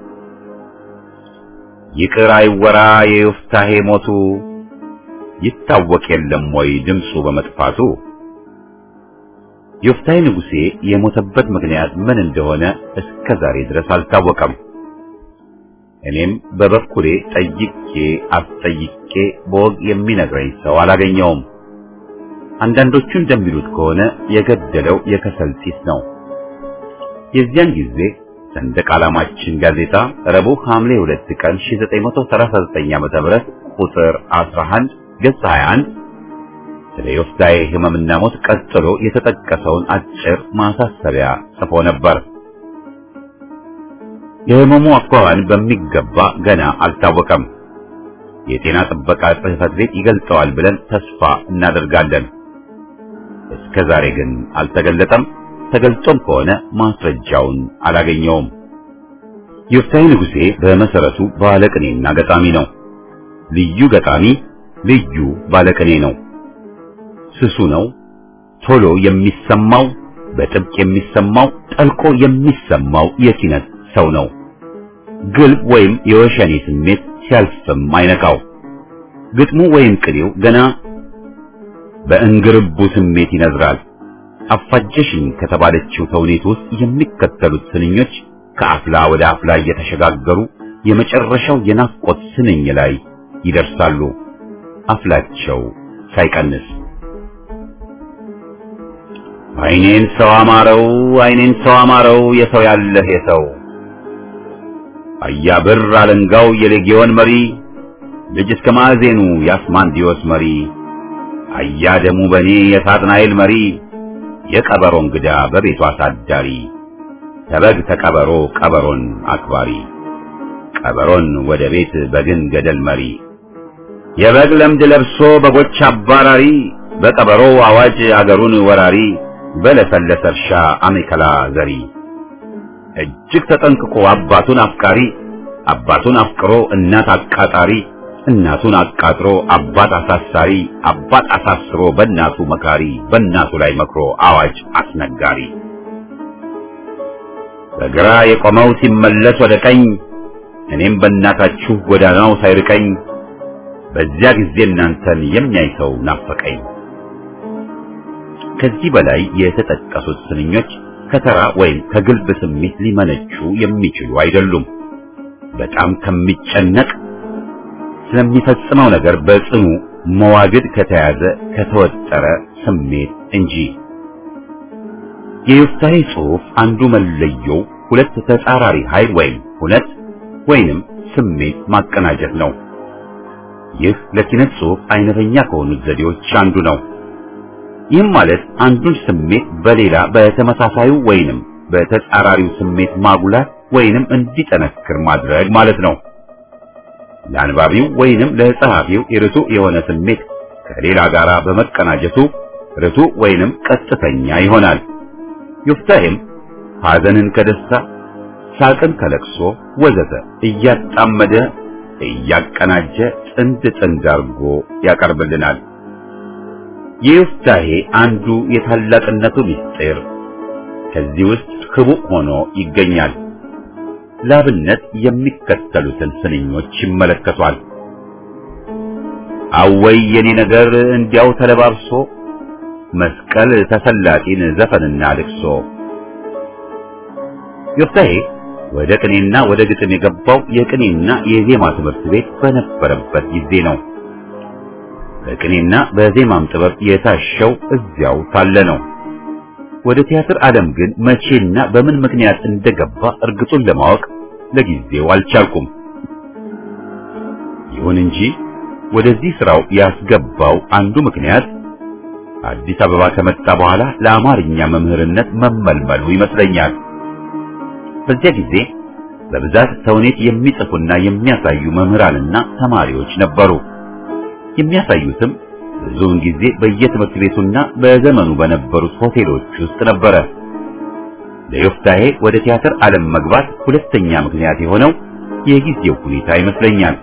ይቅር አይወራ የዮፍታሔ ሞቱ ይታወቅ የለም ወይ ድምፁ በመጥፋቱ። ዮፍታሔ ንጉሴ የሞተበት ምክንያት ምን እንደሆነ እስከ ዛሬ ድረስ አልታወቀም። እኔም በበኩሌ ጠይቄ አስጠይቄ በወግ የሚነግረኝ ሰው አላገኘውም። አንዳንዶቹ እንደሚሉት ከሆነ የገደለው የከሰል ጢስ ነው። የዚያን ጊዜ ሰንደቅ ዓላማችን ጋዜጣ ረቡዕ ሐምሌ 2 ቀን 1939 ዓ.ም ቁጥር 11 ገጽ 21 ስለ ዮፍታሔ ሕመምና ሞት ቀጥሎ የተጠቀሰውን አጭር ማሳሰቢያ ጽፎ ነበር። የሕመሙ አኳኋን በሚገባ ገና አልታወቀም። የጤና ጥበቃ ጽሕፈት ቤት ይገልጸዋል ብለን ተስፋ እናደርጋለን። እስከ ዛሬ ግን አልተገለጠም። ተገልጾም ከሆነ ማስረጃውን አላገኘውም። ዮፍታሔ ንጉሴ በመሰረቱ ባለቅኔና ገጣሚ ነው። ልዩ ገጣሚ፣ ልዩ ባለቅኔ ነው። ስሱ ነው። ቶሎ የሚሰማው፣ በጥብቅ የሚሰማው፣ ጠልቆ የሚሰማው የኪነት ሰው ነው። ግልብ ወይም የወሸኔ ስሜት ሲያልፍም አይነካው። ግጥሙ ወይም ቅኔው ገና በእንግርቡ ስሜት ይነዝራል። አፋጀሽኝ ከተባለችው ተውኔት ውስጥ የሚከተሉት ስንኞች ከአፍላ ወደ አፍላ እየተሸጋገሩ የመጨረሻው የናፍቆት ስንኝ ላይ ይደርሳሉ። አፍላቸው ሳይቀንስ አይኔን ሰው አማረው፣ አይኔን ሰው አማረው፣ የሰው ያለህ የሰው አያ ብር አለንጋው የሌጊዮን መሪ ልጅ እስከ ማዕዜኑ የአስማንዲዮስ መሪ አያ ደሙ በኔ የሳጥናኤል መሪ የቀበሮ እንግዳ በቤቱ አሳዳሪ ተበግ ተቀበሮ ቀበሮን አክባሪ ቀበሮን ወደ ቤት በግን ገደል መሪ የበግ ለምድ ለብሶ በጎች አባራሪ በቀበሮ አዋጅ አገሩን ወራሪ በለሰለሰ እርሻ አሜከላ ዘሪ እጅግ ተጠንቅቆ አባቱን አፍቃሪ አባቱን አፍቅሮ እናት አቃጣሪ እናቱን አቃጥሮ አባት አሳሳሪ አባት አሳስሮ በእናቱ መካሪ በእናቱ ላይ መክሮ አዋጅ አስነጋሪ በግራ የቆመው ሲመለስ ወደ ቀኝ እኔም በእናታችሁ ጎዳናው ሳይርቀኝ በዚያ ጊዜ እናንተን የሚያይ ሰው ናፈቀኝ። ከዚህ በላይ የተጠቀሱት ስንኞች ከተራ ወይም ከግልብ ስሜት ሊመነጩ የሚችሉ አይደሉም። በጣም ከሚጨነቅ ስለሚፈጽመው ነገር በጽኑ መዋግድ ከተያዘ ከተወጠረ ስሜት እንጂ። የዮፍታሔ ጽሑፍ አንዱ መለየው ሁለት ተጻራሪ ኃይል ወይም ሁነት ወይንም ስሜት ማቀናጀት ነው። ይህ ለኪነት ጽሑፍ አይነተኛ ከሆኑት ዘዴዎች አንዱ ነው። ይህም ማለት አንዱን ስሜት በሌላ በተመሳሳዩ ወይንም በተጻራሪው ስሜት ማጉላት ወይንም እንዲጠነክር ማድረግ ማለት ነው። ለአንባቢው ወይንም ለጸሐፊው የርቱ የሆነ ስሜት ከሌላ ጋር በመቀናጀቱ ርቱ ወይንም ቀጥተኛ ይሆናል። ዮፍታሔም ሐዘንን ከደስታ ሳቅን ከለቅሶ ወዘተ እያጣመደ እያቀናጀ ጥንድ ጥንድ አድርጎ ያቀርብልናል። የዮፍታሔ አንዱ የታላቅነቱ ምስጢር ከዚህ ውስጥ ክቡዕ ሆኖ ይገኛል። ላብነት የሚከተሉትን ስንኞች ይመለከቷል። አወይ የኔ ነገር እንዲያው ተለባብሶ መስቀል ተሰላጢን ዘፈንና ልቅሶ። ዮፍታሔ ወደ ቅኔና ወደ ግጥም የገባው የቅኔና የዜማ ትምህርት ቤት በነበረበት ጊዜ ነው። በቅኔና በዜማም ጥበብ የታሸው እዚያው ሳለ ነው። ወደ ቲያትር ዓለም ግን መቼና በምን ምክንያት እንደገባ እርግጡን ለማወቅ ለጊዜው አልቻልኩም። ይሁን እንጂ ወደዚህ ስራው ያስገባው አንዱ ምክንያት አዲስ አበባ ከመጣ በኋላ ለአማርኛ መምህርነት መመልመሉ ይመስለኛል። በዚያ ጊዜ በብዛት ተውኔት የሚጽፉና የሚያሳዩ መምህራንና ተማሪዎች ነበሩ። የሚያሳዩትም ብዙውን ጊዜ በየትምህርት ቤቱና በዘመኑ በነበሩት ሆቴሎች ውስጥ ነበረ። ለዮፍታሔ ወደ ቲያትር ዓለም መግባት ሁለተኛ ምክንያት የሆነው የጊዜው ሁኔታ ይመስለኛል።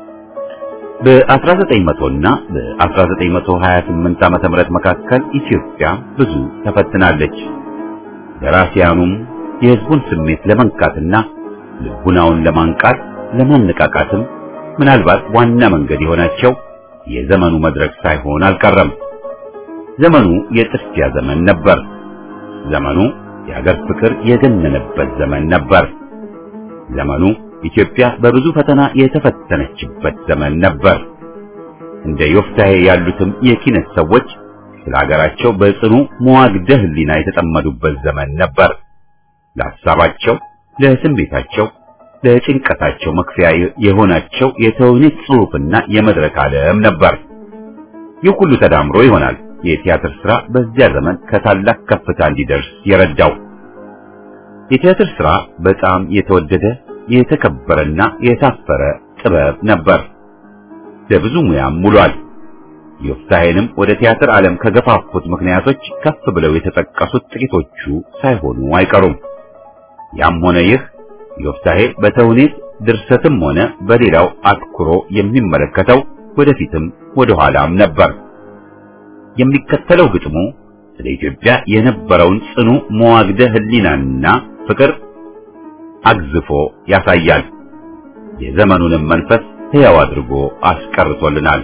በ1900 እና በ1928 ዓመተ ምህረት መካከል ኢትዮጵያ ብዙ ተፈትናለች። ደራሲያኑም የሕዝቡን ስሜት ለመንካትና ልቡናውን ለማንቃት ለማነቃቃትም ምናልባት ዋና መንገድ የሆናቸው የዘመኑ መድረክ ሳይሆን አልቀረም። ዘመኑ የጥድፊያ ዘመን ነበር። ዘመኑ የሀገር ፍቅር የገነነበት ዘመን ነበር። ዘመኑ ኢትዮጵያ በብዙ ፈተና የተፈተነችበት ዘመን ነበር። እንደ ዮፍታሔ ያሉትም የኪነት ሰዎች ስለ ሀገራቸው በጽኑ መዋግደ ሕሊና የተጠመዱበት ዘመን ነበር። ለሐሳባቸው፣ ለስሜታቸው፣ ለጭንቀታቸው መክፈያ የሆናቸው የተውኔት ጽሑፍና የመድረክ ዓለም ነበር። ይህ ሁሉ ተዳምሮ ይሆናል የቲያትር ሥራ በዚያ ዘመን ከታላቅ ከፍታ እንዲደርስ የረዳው። የቲያትር ሥራ በጣም የተወደደ የተከበረና የታፈረ ጥበብ ነበር። ለብዙ ሙያም ውሏል። ዮፍታሔንም ወደ ቲያትር ዓለም ከገፋፉት ምክንያቶች ከፍ ብለው የተጠቀሱት ጥቂቶቹ ሳይሆኑ አይቀሩም። ያም ሆነ ይህ ዮፍታሔ በተውኔት ድርሰትም ሆነ በሌላው አትኩሮ የሚመለከተው ወደፊትም ወደ ኋላም ነበር። የሚከተለው ግጥሙ ስለ ኢትዮጵያ የነበረውን ጽኑ መዋግደ ሕሊናና ፍቅር አግዝፎ ያሳያል። የዘመኑንም መንፈስ ሕያው አድርጎ አስቀርቶልናል።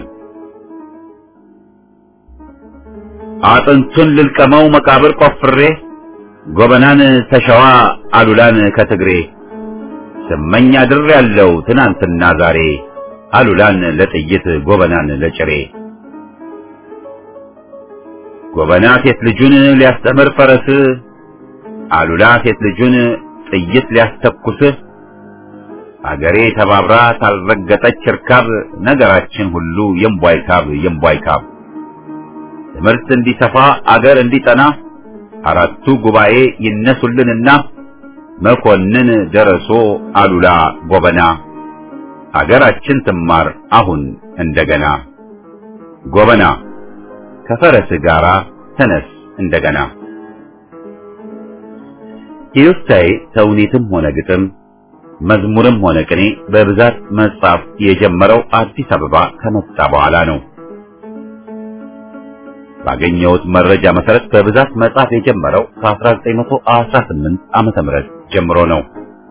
አጥንቱን ልልቀመው መቃብር ቆፍሬ ጎበናን ተሸዋ አሉላን ከትግሬ ስመኝ አድር ያለው ትናንትና ዛሬ አሉላን ለጥይት ጎበናን ለጭሬ ጎበና ሴት ልጁን ሊያስተምር ፈረስ አሉላ ሴት ልጁን ጥይት ሊያስተኩስ አገሬ ተባብራ ታልረገጠች እርካብ ነገራችን ሁሉ የምቧይ ካብ የምቧይ ካብ ትምህርት እንዲሰፋ አገር እንዲጠና አራቱ ጉባኤ ይነሱልንና መኮንን ደረሶ አሉላ ጎበና አገራችን ትማር አሁን እንደገና ጎበና ከፈረስ ጋራ ተነስ እንደገና። የዮፍታሔ ተውኔትም ሆነ ግጥም መዝሙርም ሆነ ቅኔ በብዛት መጻፍ የጀመረው አዲስ አበባ ከመጣ በኋላ ነው። ባገኘሁት መረጃ መሰረት በብዛት መጻፍ የጀመረው ከ1918 ዓመተ ምህረት ጀምሮ ነው።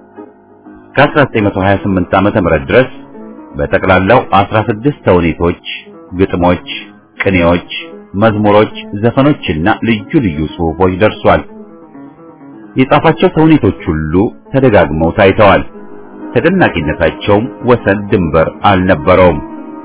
ከ1928 ዓመተ ምህረት ድረስ በጠቅላላው 16 ተውኔቶች፣ ግጥሞች፣ ቅኔዎች፣ መዝሙሮች፣ ዘፈኖችና ልዩ ልዩ ጽሑፎች ደርሷል። የጻፋቸው ተውኔቶች ሁሉ ተደጋግመው ታይተዋል። ተደናቂነታቸውም ወሰን ድንበር አልነበረውም።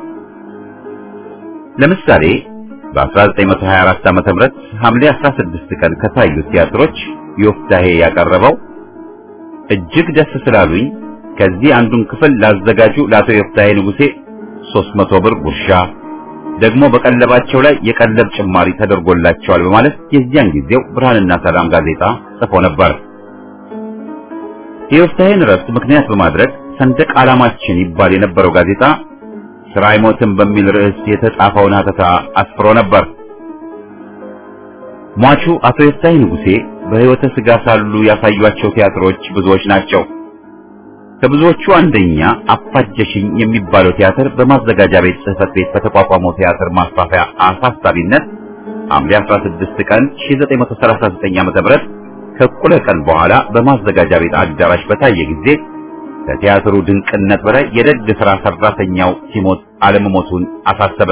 ለምሳሌ በ1924 ዓመተ ምህረት ሐምሌ 16 ቀን ከታዩት ቲያትሮች ዮፍታሄ ያቀረበው እጅግ ደስ ስላሉኝ ከዚህ አንዱን ክፍል ላዘጋጁ ለአቶ ዮፍታሄ ንጉሴ 300 ብር ጉርሻ ደግሞ በቀለባቸው ላይ የቀለብ ጭማሪ ተደርጎላቸዋል በማለት የዚያን ጊዜው ብርሃንና ሰላም ጋዜጣ ጽፎ ነበር። የዮፍታሄን እረፍት ምክንያት በማድረግ ሰንደቅ ዓላማችን ይባል የነበረው ጋዜጣ ስራ አይሞትም በሚል ርዕስ የተጻፈውን ሀተታ አስፍሮ ነበር። ሟቹ አቶ ዮፍታሄ ንጉሴ በሕይወተ ሥጋ ሳሉ ያሳዩአቸው ቲያትሮች ብዙዎች ናቸው። ከብዙዎቹ አንደኛ አፋጀሽኝ የሚባለው ቲያትር በማዘጋጃ ቤት ጽሕፈት ቤት በተቋቋመው ቲያትር ማስፋፊያ አሳሳቢነት ሐምሌ 16 ቀን 1939 ዓ.ም ከእኩለ ቀን በኋላ በማዘጋጃ ቤት አዳራሽ በታየ ጊዜ ከቲያትሩ ድንቅነት በላይ የደግ ሥራ ሰራተኛው ሲሞት አለመሞቱን አሳሰበ።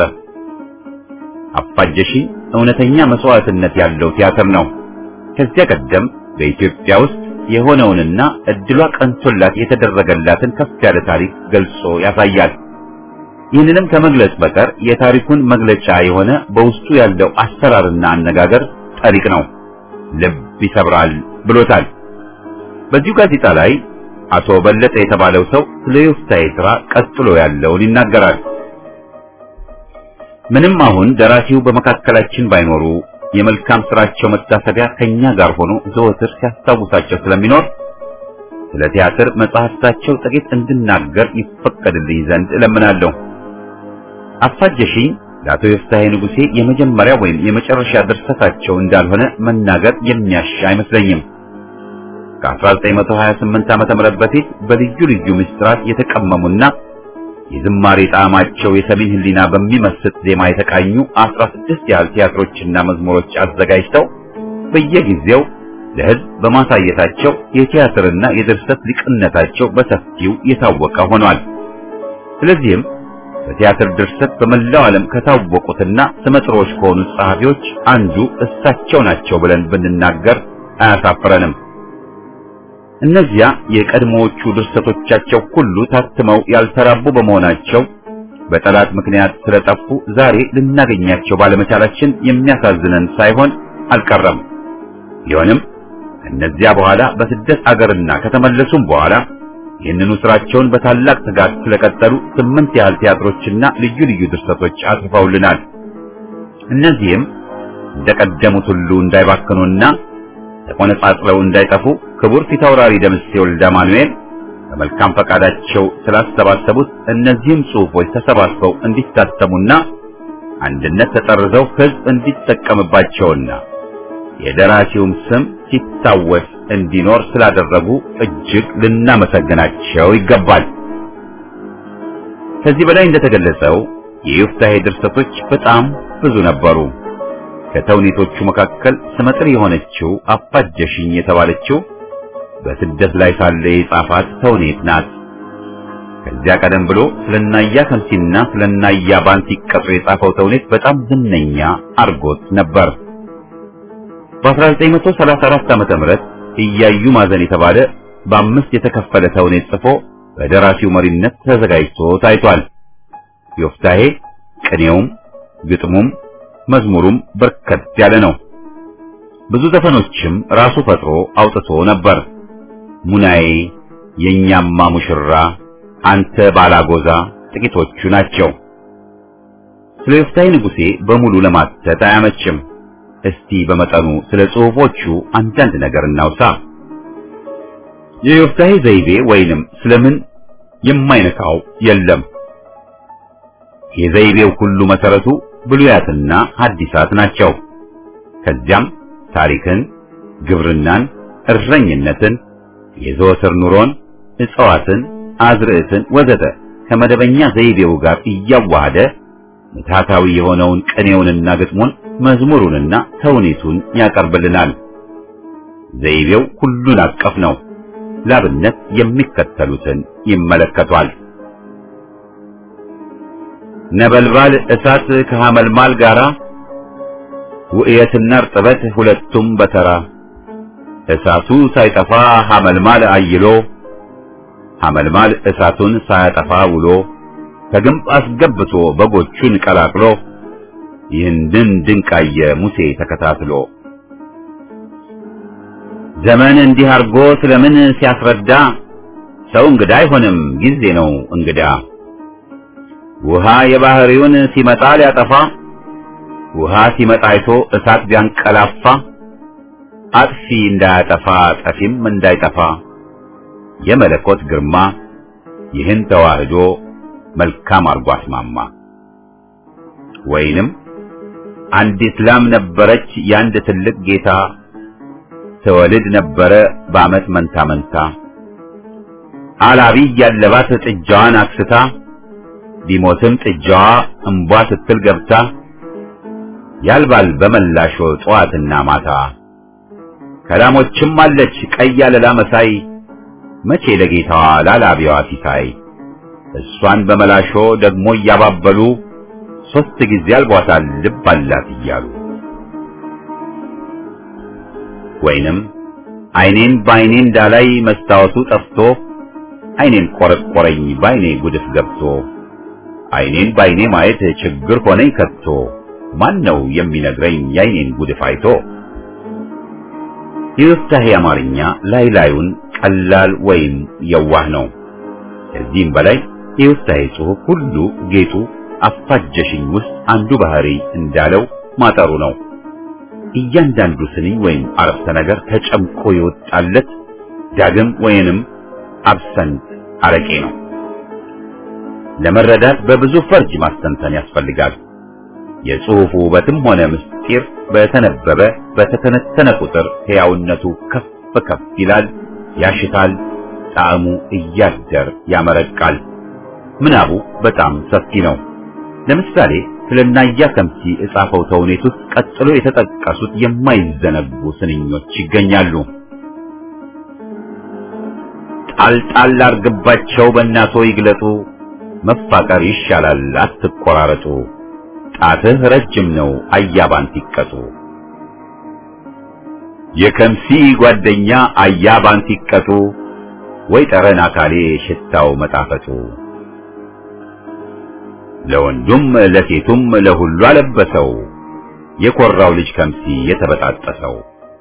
አፋጀሽኝ እውነተኛ መስዋዕትነት ያለው ቲያትር ነው። ከዚያ ቀደም በኢትዮጵያ ውስጥ የሆነውንና እድሏ ቀንቶላት የተደረገላትን ከፍ ያለ ታሪክ ገልጾ ያሳያል። ይህንንም ከመግለጽ በቀር የታሪኩን መግለጫ የሆነ በውስጡ ያለው አሰራርና አነጋገር ጠሪቅ ነው፣ ልብ ይሰብራል ብሎታል። በዚሁ ጋዜጣ ላይ አቶ በለጠ የተባለው ሰው ስለ ዮፍታሔ ሥራ ቀጥሎ ያለውን ይናገራል። ምንም አሁን ደራሲው በመካከላችን ባይኖሩ የመልካም ስራቸው መታሰቢያ ከኛ ጋር ሆኖ ዘወትር ሲያስታውሳቸው ስለሚኖር ስለ ቲያትር መጽሐፍታቸው ጥቂት እንድናገር ይፈቀድልኝ ዘንድ እለምናለሁ። አፋጀሽኝ ለአቶ ዮፍታሔ ንጉሴ የመጀመሪያ ወይም የመጨረሻ ድርሰታቸው እንዳልሆነ መናገር የሚያሻ አይመስለኝም። ከ1928 ዓመተ ምህረት በፊት በልዩ ልዩ ምስጢራት የተቀመሙና የዝማሬ ጣዕማቸው የሰሜን ሕሊና በሚመስጥ ዜማ የተቃኙ 16 ያህል ቲያትሮችና መዝሙሮች አዘጋጅተው በየጊዜው ለሕዝብ በማሳየታቸው የቲያትርና የድርሰት ሊቅነታቸው በሰፊው የታወቀ ሆኗል። ስለዚህም በቲያትር ድርሰት በመላው ዓለም ከታወቁትና ስመጥሮች ከሆኑት ጸሐፊዎች አንዱ እሳቸው ናቸው ብለን ብንናገር አያሳፍረንም። እነዚያ የቀድሞዎቹ ድርሰቶቻቸው ሁሉ ታትመው ያልተራቡ በመሆናቸው በጠላት ምክንያት ስለጠፉ ዛሬ ልናገኛቸው ባለመቻላችን የሚያሳዝነን ሳይሆን አልቀረም። ቢሆንም እነዚያ በኋላ በስደት አገርና ከተመለሱም በኋላ ይህንኑ ስራቸውን በታላቅ ትጋት ስለቀጠሉ ስምንት ያህል ቲያትሮችና ልዩ ልዩ ድርሰቶች አጽፈውልናል። እነዚህም እንደቀደሙት ሁሉ እንዳይባክኑና ተቆነጻጽለው እንዳይጠፉ ክቡር ፊታውራሪ ደምሴ ወልደ ማኑኤል በመልካም ፈቃዳቸው ስላሰባሰቡት እነዚህም ጽሑፎች ተሰባስበው እንዲታተሙና አንድነት ተጠርዘው ሕዝብ እንዲጠቀምባቸውና የደራሲውም ስም ሲታወስ እንዲኖር ስላደረጉ እጅግ ልናመሰግናቸው ይገባል። ከዚህ በላይ እንደተገለጸው የዮፍታሔ ድርሰቶች በጣም ብዙ ነበሩ። ከተውኔቶቹ መካከል ስመጥር የሆነችው አፋጀሽኝ የተባለችው በስደት ላይ ሳለ የጻፋት ተውኔት ናት። ከዚያ ቀደም ብሎ ስለናያ ከምሲና ስለናያ ባንቲ ቀጥሮ የጻፈው ተውኔት በጣም ዝነኛ አርጎት ነበር። በ1934 ዓመተ ምህረት እያዩ ማዘን የተባለ በአምስት የተከፈለ ተውኔት ጽፎ በደራሲው መሪነት ተዘጋጅቶ ታይቷል። ዮፍታሔ ቅኔውም ግጥሙም መዝሙሩም በርከት ያለ ነው። ብዙ ዘፈኖችም ራሱ ፈጥሮ አውጥቶ ነበር። ሙናዬ፣ የኛማ ሙሽራ፣ አንተ ባላጎዛ ጥቂቶቹ ናቸው። ስለ ዮፍታሔ ንጉሴ በሙሉ ለማተት አያመችም። እስቲ በመጠኑ ስለ ጽሑፎቹ አንዳንድ ነገር እናውሳ። የዮፍታሔ ዘይቤ ወይንም ስለምን የማይነካው የለም። የዘይቤው ሁሉ መሰረቱ ብሉያትና ሐዲሳት ናቸው። ከዚያም ታሪክን፣ ግብርናን፣ እረኝነትን፣ የዘወትር ኑሮን፣ እጽዋትን፣ አዝርዕትን ወዘተ ከመደበኛ ዘይቤው ጋር እያዋሃደ ምትሃታዊ የሆነውን ቅኔውንና ግጥሙን መዝሙሩንና ተውኔቱን ያቀርብልናል። ዘይቤው ሁሉን አቀፍ ነው። ላብነት የሚከተሉትን ይመለከቷል። ነበልባል እሳት ከሐመልማል ጋራ ውእየትና እርጥበት ሁለቱም በተራ እሳቱ ሳይጠፋ ሐመልማል አይሎ ሐመልማል እሳቱን ሳያጠፋ ውሎ ከግንብ አስገብቶ በጎቹን ቀላቅሎ ይህንን ድንቃየ ሙሴ ተከታትሎ ዘመን እንዲህ አርጎ ስለምን ሲያስረዳ ሰው እንግዳ አይሆንም ጊዜ ነው እንግዳ ውሃ የባህሪውን ሲመጣ ሊያጠፋ ውሃ ሲመጣ አይቶ እሳት ቢያንቀላፋ አጥፊ እንዳያጠፋ ጠፊም እንዳይጠፋ የመለኮት ግርማ ይህን ተዋህዶ መልካም አርጎ አስማማ። ወይንም አንዲት ላም ነበረች የአንድ ትልቅ ጌታ ትወልድ ነበረ በዓመት መንታ መንታ አላቢ ያለባት ጥጃዋን አክስታ ቢሞትም ጥጃዋ እምቧ ስትል ገብታ ያልባል በመላሾ ጠዋትና ማታ ከላሞችም አለች ቀይ አለላ መሳይ መቼ ለጌታዋ ላላቢዋ ሲሳይ እሷን በመላሾ ደግሞ እያባበሉ ሶስት ጊዜ አልቧታል ልብ አላት እያሉ ወይንም አይኔን በአይኔ እንዳላይ መስታወቱ ጠፍቶ አይኔን ቆረቆረኝ በአይኔ ጉድፍ ገብቶ አይኔን በአይኔ ማየት ችግር ሆነኝ ከቶ ማን ነው የሚነግረኝ የአይኔን ጉድፍ አይቶ? የዮፍታሔ አማርኛ ላይ ላዩን ቀላል ወይም የዋህ ነው። ከዚህም በላይ የዮፍታሔ ጽሑፍ ሁሉ ጌጡ አፋጀሽኝ ውስጥ አንዱ ባህሪ እንዳለው ማጠሩ ነው። እያንዳንዱ ስንኝ ወይም አረፍተ ነገር ተጨምቆ የወጣለት ዳግም ወይንም አብሰንት አረቄ ነው። ለመረዳት በብዙ ፈርጅ ማስተንተን ያስፈልጋል። የጽሑፉ ውበትም ሆነ ምስጢር በተነበበ በተተነተነ ቁጥር ሕያውነቱ ከፍ ከፍ ይላል፣ ያሽታል፣ ጣዕሙ እያደር ያመረቃል። ምናቡ በጣም ሰፊ ነው። ለምሳሌ ስለ ናያ ከምሲ እጻፈው ተውኔት ውስጥ ቀጥሎ የተጠቀሱት የማይዘነጉ ስንኞች ይገኛሉ። ጣልጣል አርግባቸው በእናቶ ይግለጡ፣ መፋቀር ይሻላል አትቆራረጡ፣ ጣትህ ረጅም ነው አያባን ሲቀጡ። የከምሲ ጓደኛ አያባን ሲቀጡ፣ ወይ ጠረን አካሌ ሽታው መጣፈጡ። ለወንዱም ለሴቱም ለሁሉ አለበሰው የኮራው ልጅ ከምሲ የተበጣጠሰው።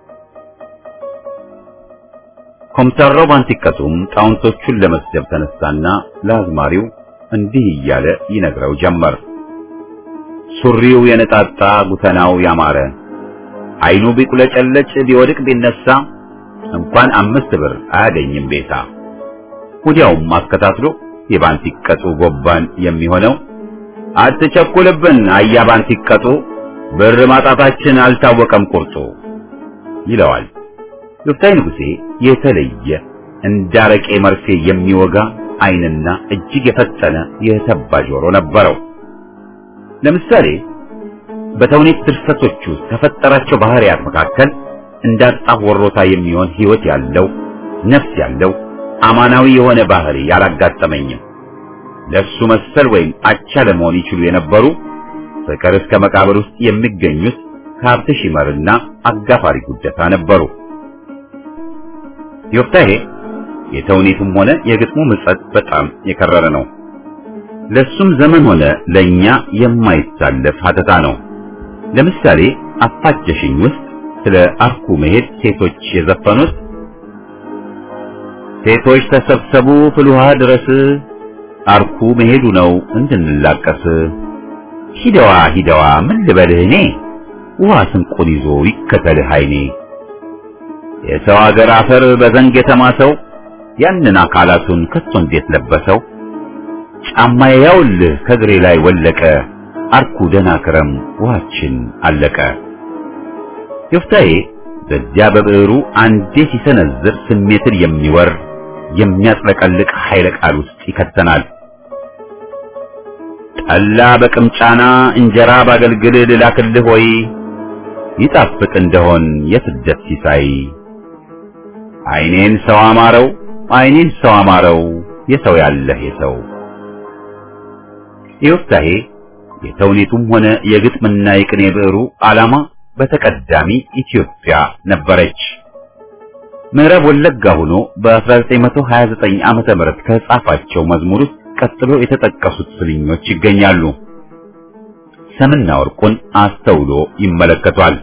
ኮምሳራው ባንቲቀቱም ጣውንቶቹን ለመስደብ ተነሳና ለአዝማሪው እንዲህ እያለ ይነግረው ጀመር። ሱሪው የነጣጣ ጉተናው ያማረ አይኑ ቢቁለጨለጭ ቢወድቅ ቢነሳ እንኳን አምስት ብር አያገኝም ቤታ። ወዲያውም አስከታትሎ የባንቲቀጡ ጎባን የሚሆነው አትቸኩልብን አያ ባንቲቀጡ ብር ማጣታችን አልታወቀም ቁርጡ ይለዋል። ዮፍታይ ንጉሴ የተለየ እንዳረቄ መርፌ የሚወጋ ዓይንና እጅግ የፈጠነ የተባ ጆሮ ነበረው። ለምሳሌ በተውኔት ድርሰቶች ውስጥ ከፈጠራቸው ባህሪያት መካከል እንዳጣፍ ወሮታ የሚሆን ሕይወት ያለው ነፍስ ያለው አማናዊ የሆነ ባህሪ ያላጋጠመኝም። ለሱ መሰል ወይም አቻ ለመሆን ይችሉ የነበሩ ፍቅር እስከ መቃብር ውስጥ የሚገኙት ከሀብት ሺመርና አጋፋሪ ጉደታ ነበሩ። ዮፍታሔ የተውኔቱም ሆነ የግጥሙ ምጸት በጣም የከረረ ነው። ለሱም ዘመን ሆነ ለኛ የማይታለፍ ሀተታ ነው። ለምሳሌ አፋጀሽኝ ውስጥ ስለ አርኩ መሄድ ሴቶች የዘፈኑት ሴቶች ተሰብሰቡ ፍልውሃ ድረስ አርኩ መሄዱ ነው እንድንላቀስ ሂደዋ ሂደዋ ምን ልበልህ እኔ ውሃ ስንቁን ይዞ ይከተልህ አይኔ የሰው አገር አፈር በዘንግ የተማሰው ያንን አካላቱን ከቶ እንዴት ለበሰው ጫማዬ ያውልህ ከእግሬ ላይ ወለቀ አርኩ ደህና ክረም ውሃችን አለቀ። ዮፍታሔ በዚያ በብዕሩ አንዴ ሲሰነዝር ስሜትን የሚወር የሚያጥለቀልቅ ኃይለ ቃል ውስጥ ይከተናል። ጠላ በቅምጫና እንጀራ ባገልግል ልላክልህ ወይ ይጣፍጥ እንደሆን የስደት ሲሳይ አይኔን ሰው አማረው አይኔን ሰው አማረው የሰው ያለህ የሰው ዮፍታሔ የተውኔቱም ሆነ የግጥምና የቅኔ ብዕሩ ዓላማ በተቀዳሚ ኢትዮጵያ ነበረች። ምዕራብ ወለጋ ሆኖ በ1929 ዓመተ ምህረት ከጻፋቸው መዝሙር ውስጥ ቀጥሎ የተጠቀሱት ስልኞች ይገኛሉ። ሰምና ወርቁን አስተውሎ ይመለከቷል።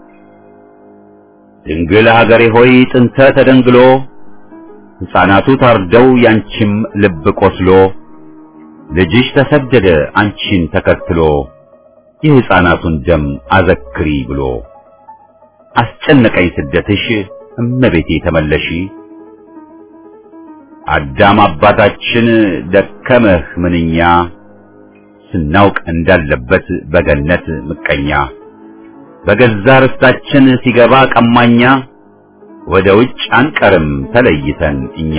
ድንግል ሀገሬ ሆይ ጥንተ ተደንግሎ ሕፃናቱ ታርደው ያንቺም ልብ ቆስሎ ልጅሽ ተሰደደ አንቺን ተከትሎ የሕፃናቱን ደም አዘክሪ ብሎ አስጨነቀኝ ስደትሽ እመቤቴ ተመለሺ አዳም አባታችን ደከመህ ምንኛ ስናውቅ እንዳለበት በገነት ምቀኛ በገዛ ርስታችን ሲገባ ቀማኛ ወደ ውጭ አንቀርም ተለይተን እኛ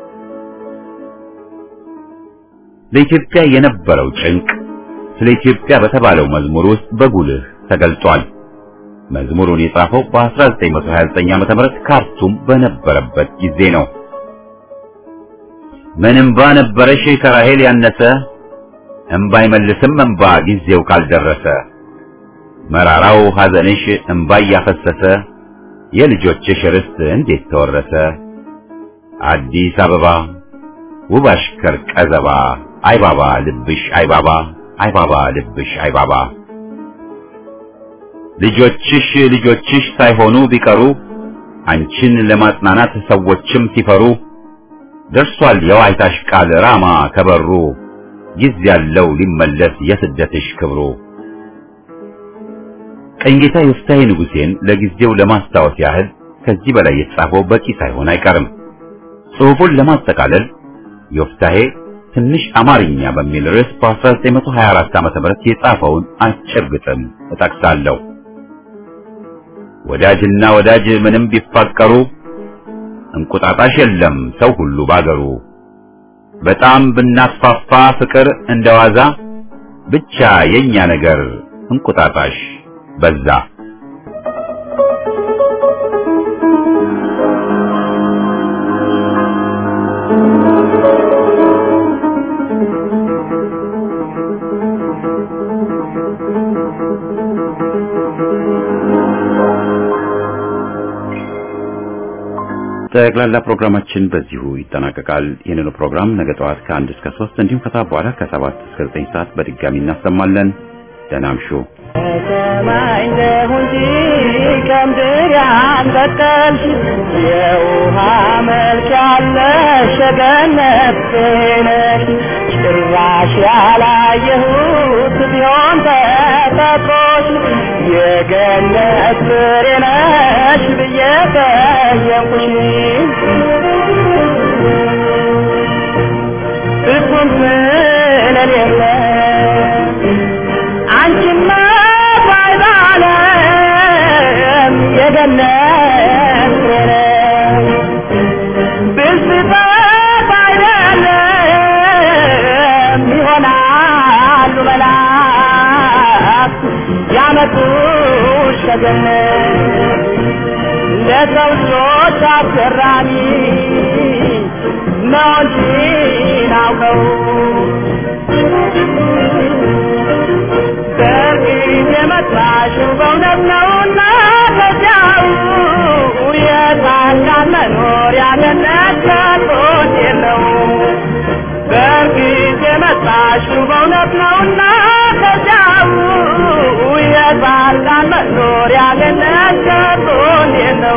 ለኢትዮጵያ የነበረው ጭንቅ ስለ ኢትዮጵያ በተባለው መዝሙር ውስጥ በጉልህ ተገልጿል። መዝሙሩን የጻፈው በ1929 ዓ.ም ካርቱም በነበረበት ጊዜ ነው። ምን እምባ ነበረሽ ከራሄል ያነሰ እምባ አይመልስም እምባ ጊዜው ካልደረሰ መራራው ሐዘንሽ እምባ እያፈሰሰ የልጆችሽ ርስት እንዴት ተወረሰ አዲስ አበባ ውብ አሽከር ቀዘባ አይባባ ልብሽ አይባባ አይባባ ልብሽ አይባባ ልጆችሽ ልጆችሽ ሳይሆኑ ቢቀሩ አንቺን ለማጽናናት ሰዎችም ሲፈሩ ደርሷል የዋይታሽ ቃል ራማ ከበሩ ጊዜ ያለው ሊመለስ የስደትሽ ክብሩ። ቀኝጌታ ዮፍታሔ ንጉሴን ለጊዜው ለማስታወስ ያህል ከዚህ በላይ የተጻፈው በቂ ሳይሆን አይቀርም። ጽሑፉን ለማጠቃለል ዮፍታሔ ትንሽ አማርኛ በሚል ርዕስ በ1924 ዓ.ም የጻፈውን አጭር ግጥም እጠቅሳለሁ። ወዳጅና ወዳጅ ምንም ቢፋቀሩ እንቁጣጣሽ የለም ሰው ሁሉ ባገሩ። በጣም ብናስፋፋ ፍቅር እንደዋዛ ብቻ የኛ ነገር እንቁጣጣሽ በዛ። ጠቅላላ ፕሮግራማችን በዚሁ ይጠናቀቃል። ይህንኑ ፕሮግራም ነገ ጠዋት ከአንድ እስከ ሶስት እንዲሁም ከሰዓት በኋላ ከሰባት እስከ ዘጠኝ ሰዓት በድጋሚ እናሰማለን። ደህና እምሹ። ሰማይ እንደሆን ከምድር ያንበቀልሽ የውሃ መልክ ያለሽ ገነት ነሽ ጭራሽ ያላየሁት ቢሆን ተፈጥሮሽ የገነት ፍሬ ነሽ ብዬ ጠየቅኩሽ ፍጹም ስለሌለ አንቺማ ባይባለም የገነት ፍሬ ነሽ ብስጠት አይደለም ይሆናሉ መላክ ያመጡሽ ከገነት ለሰው ልጆች አስገራሚ ነው እንጂ ናውቀው በእርግጥ የመጣሽው በእውነት ነውና ከዚያው የጻድቃን መኖሪያ ገነት ከቶት የለው በእርግጥ የመጣሽው በእውነት ነውና ከዚያው የጻድቃን መኖሪያ ገነት ከቶት የለው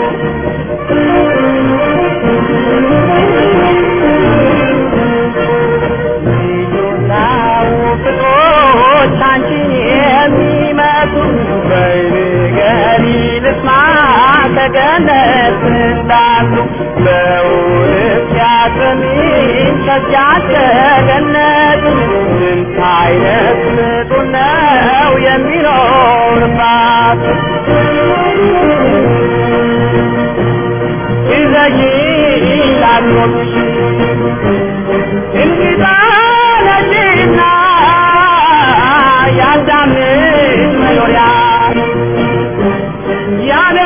ልዩናው ፍቅሮች አንቺን የሚመስሉ በይንገሪ ልስማ ከገነት እንዳሉ በእውነት ያሰሚን ከዚያች ከገነት ስንት አይነት ፍጡር ነው የሚኖርባት ይዘይ ላኖች እንግዳ ነሽና ያዳምሽ መኖሪያ ያለ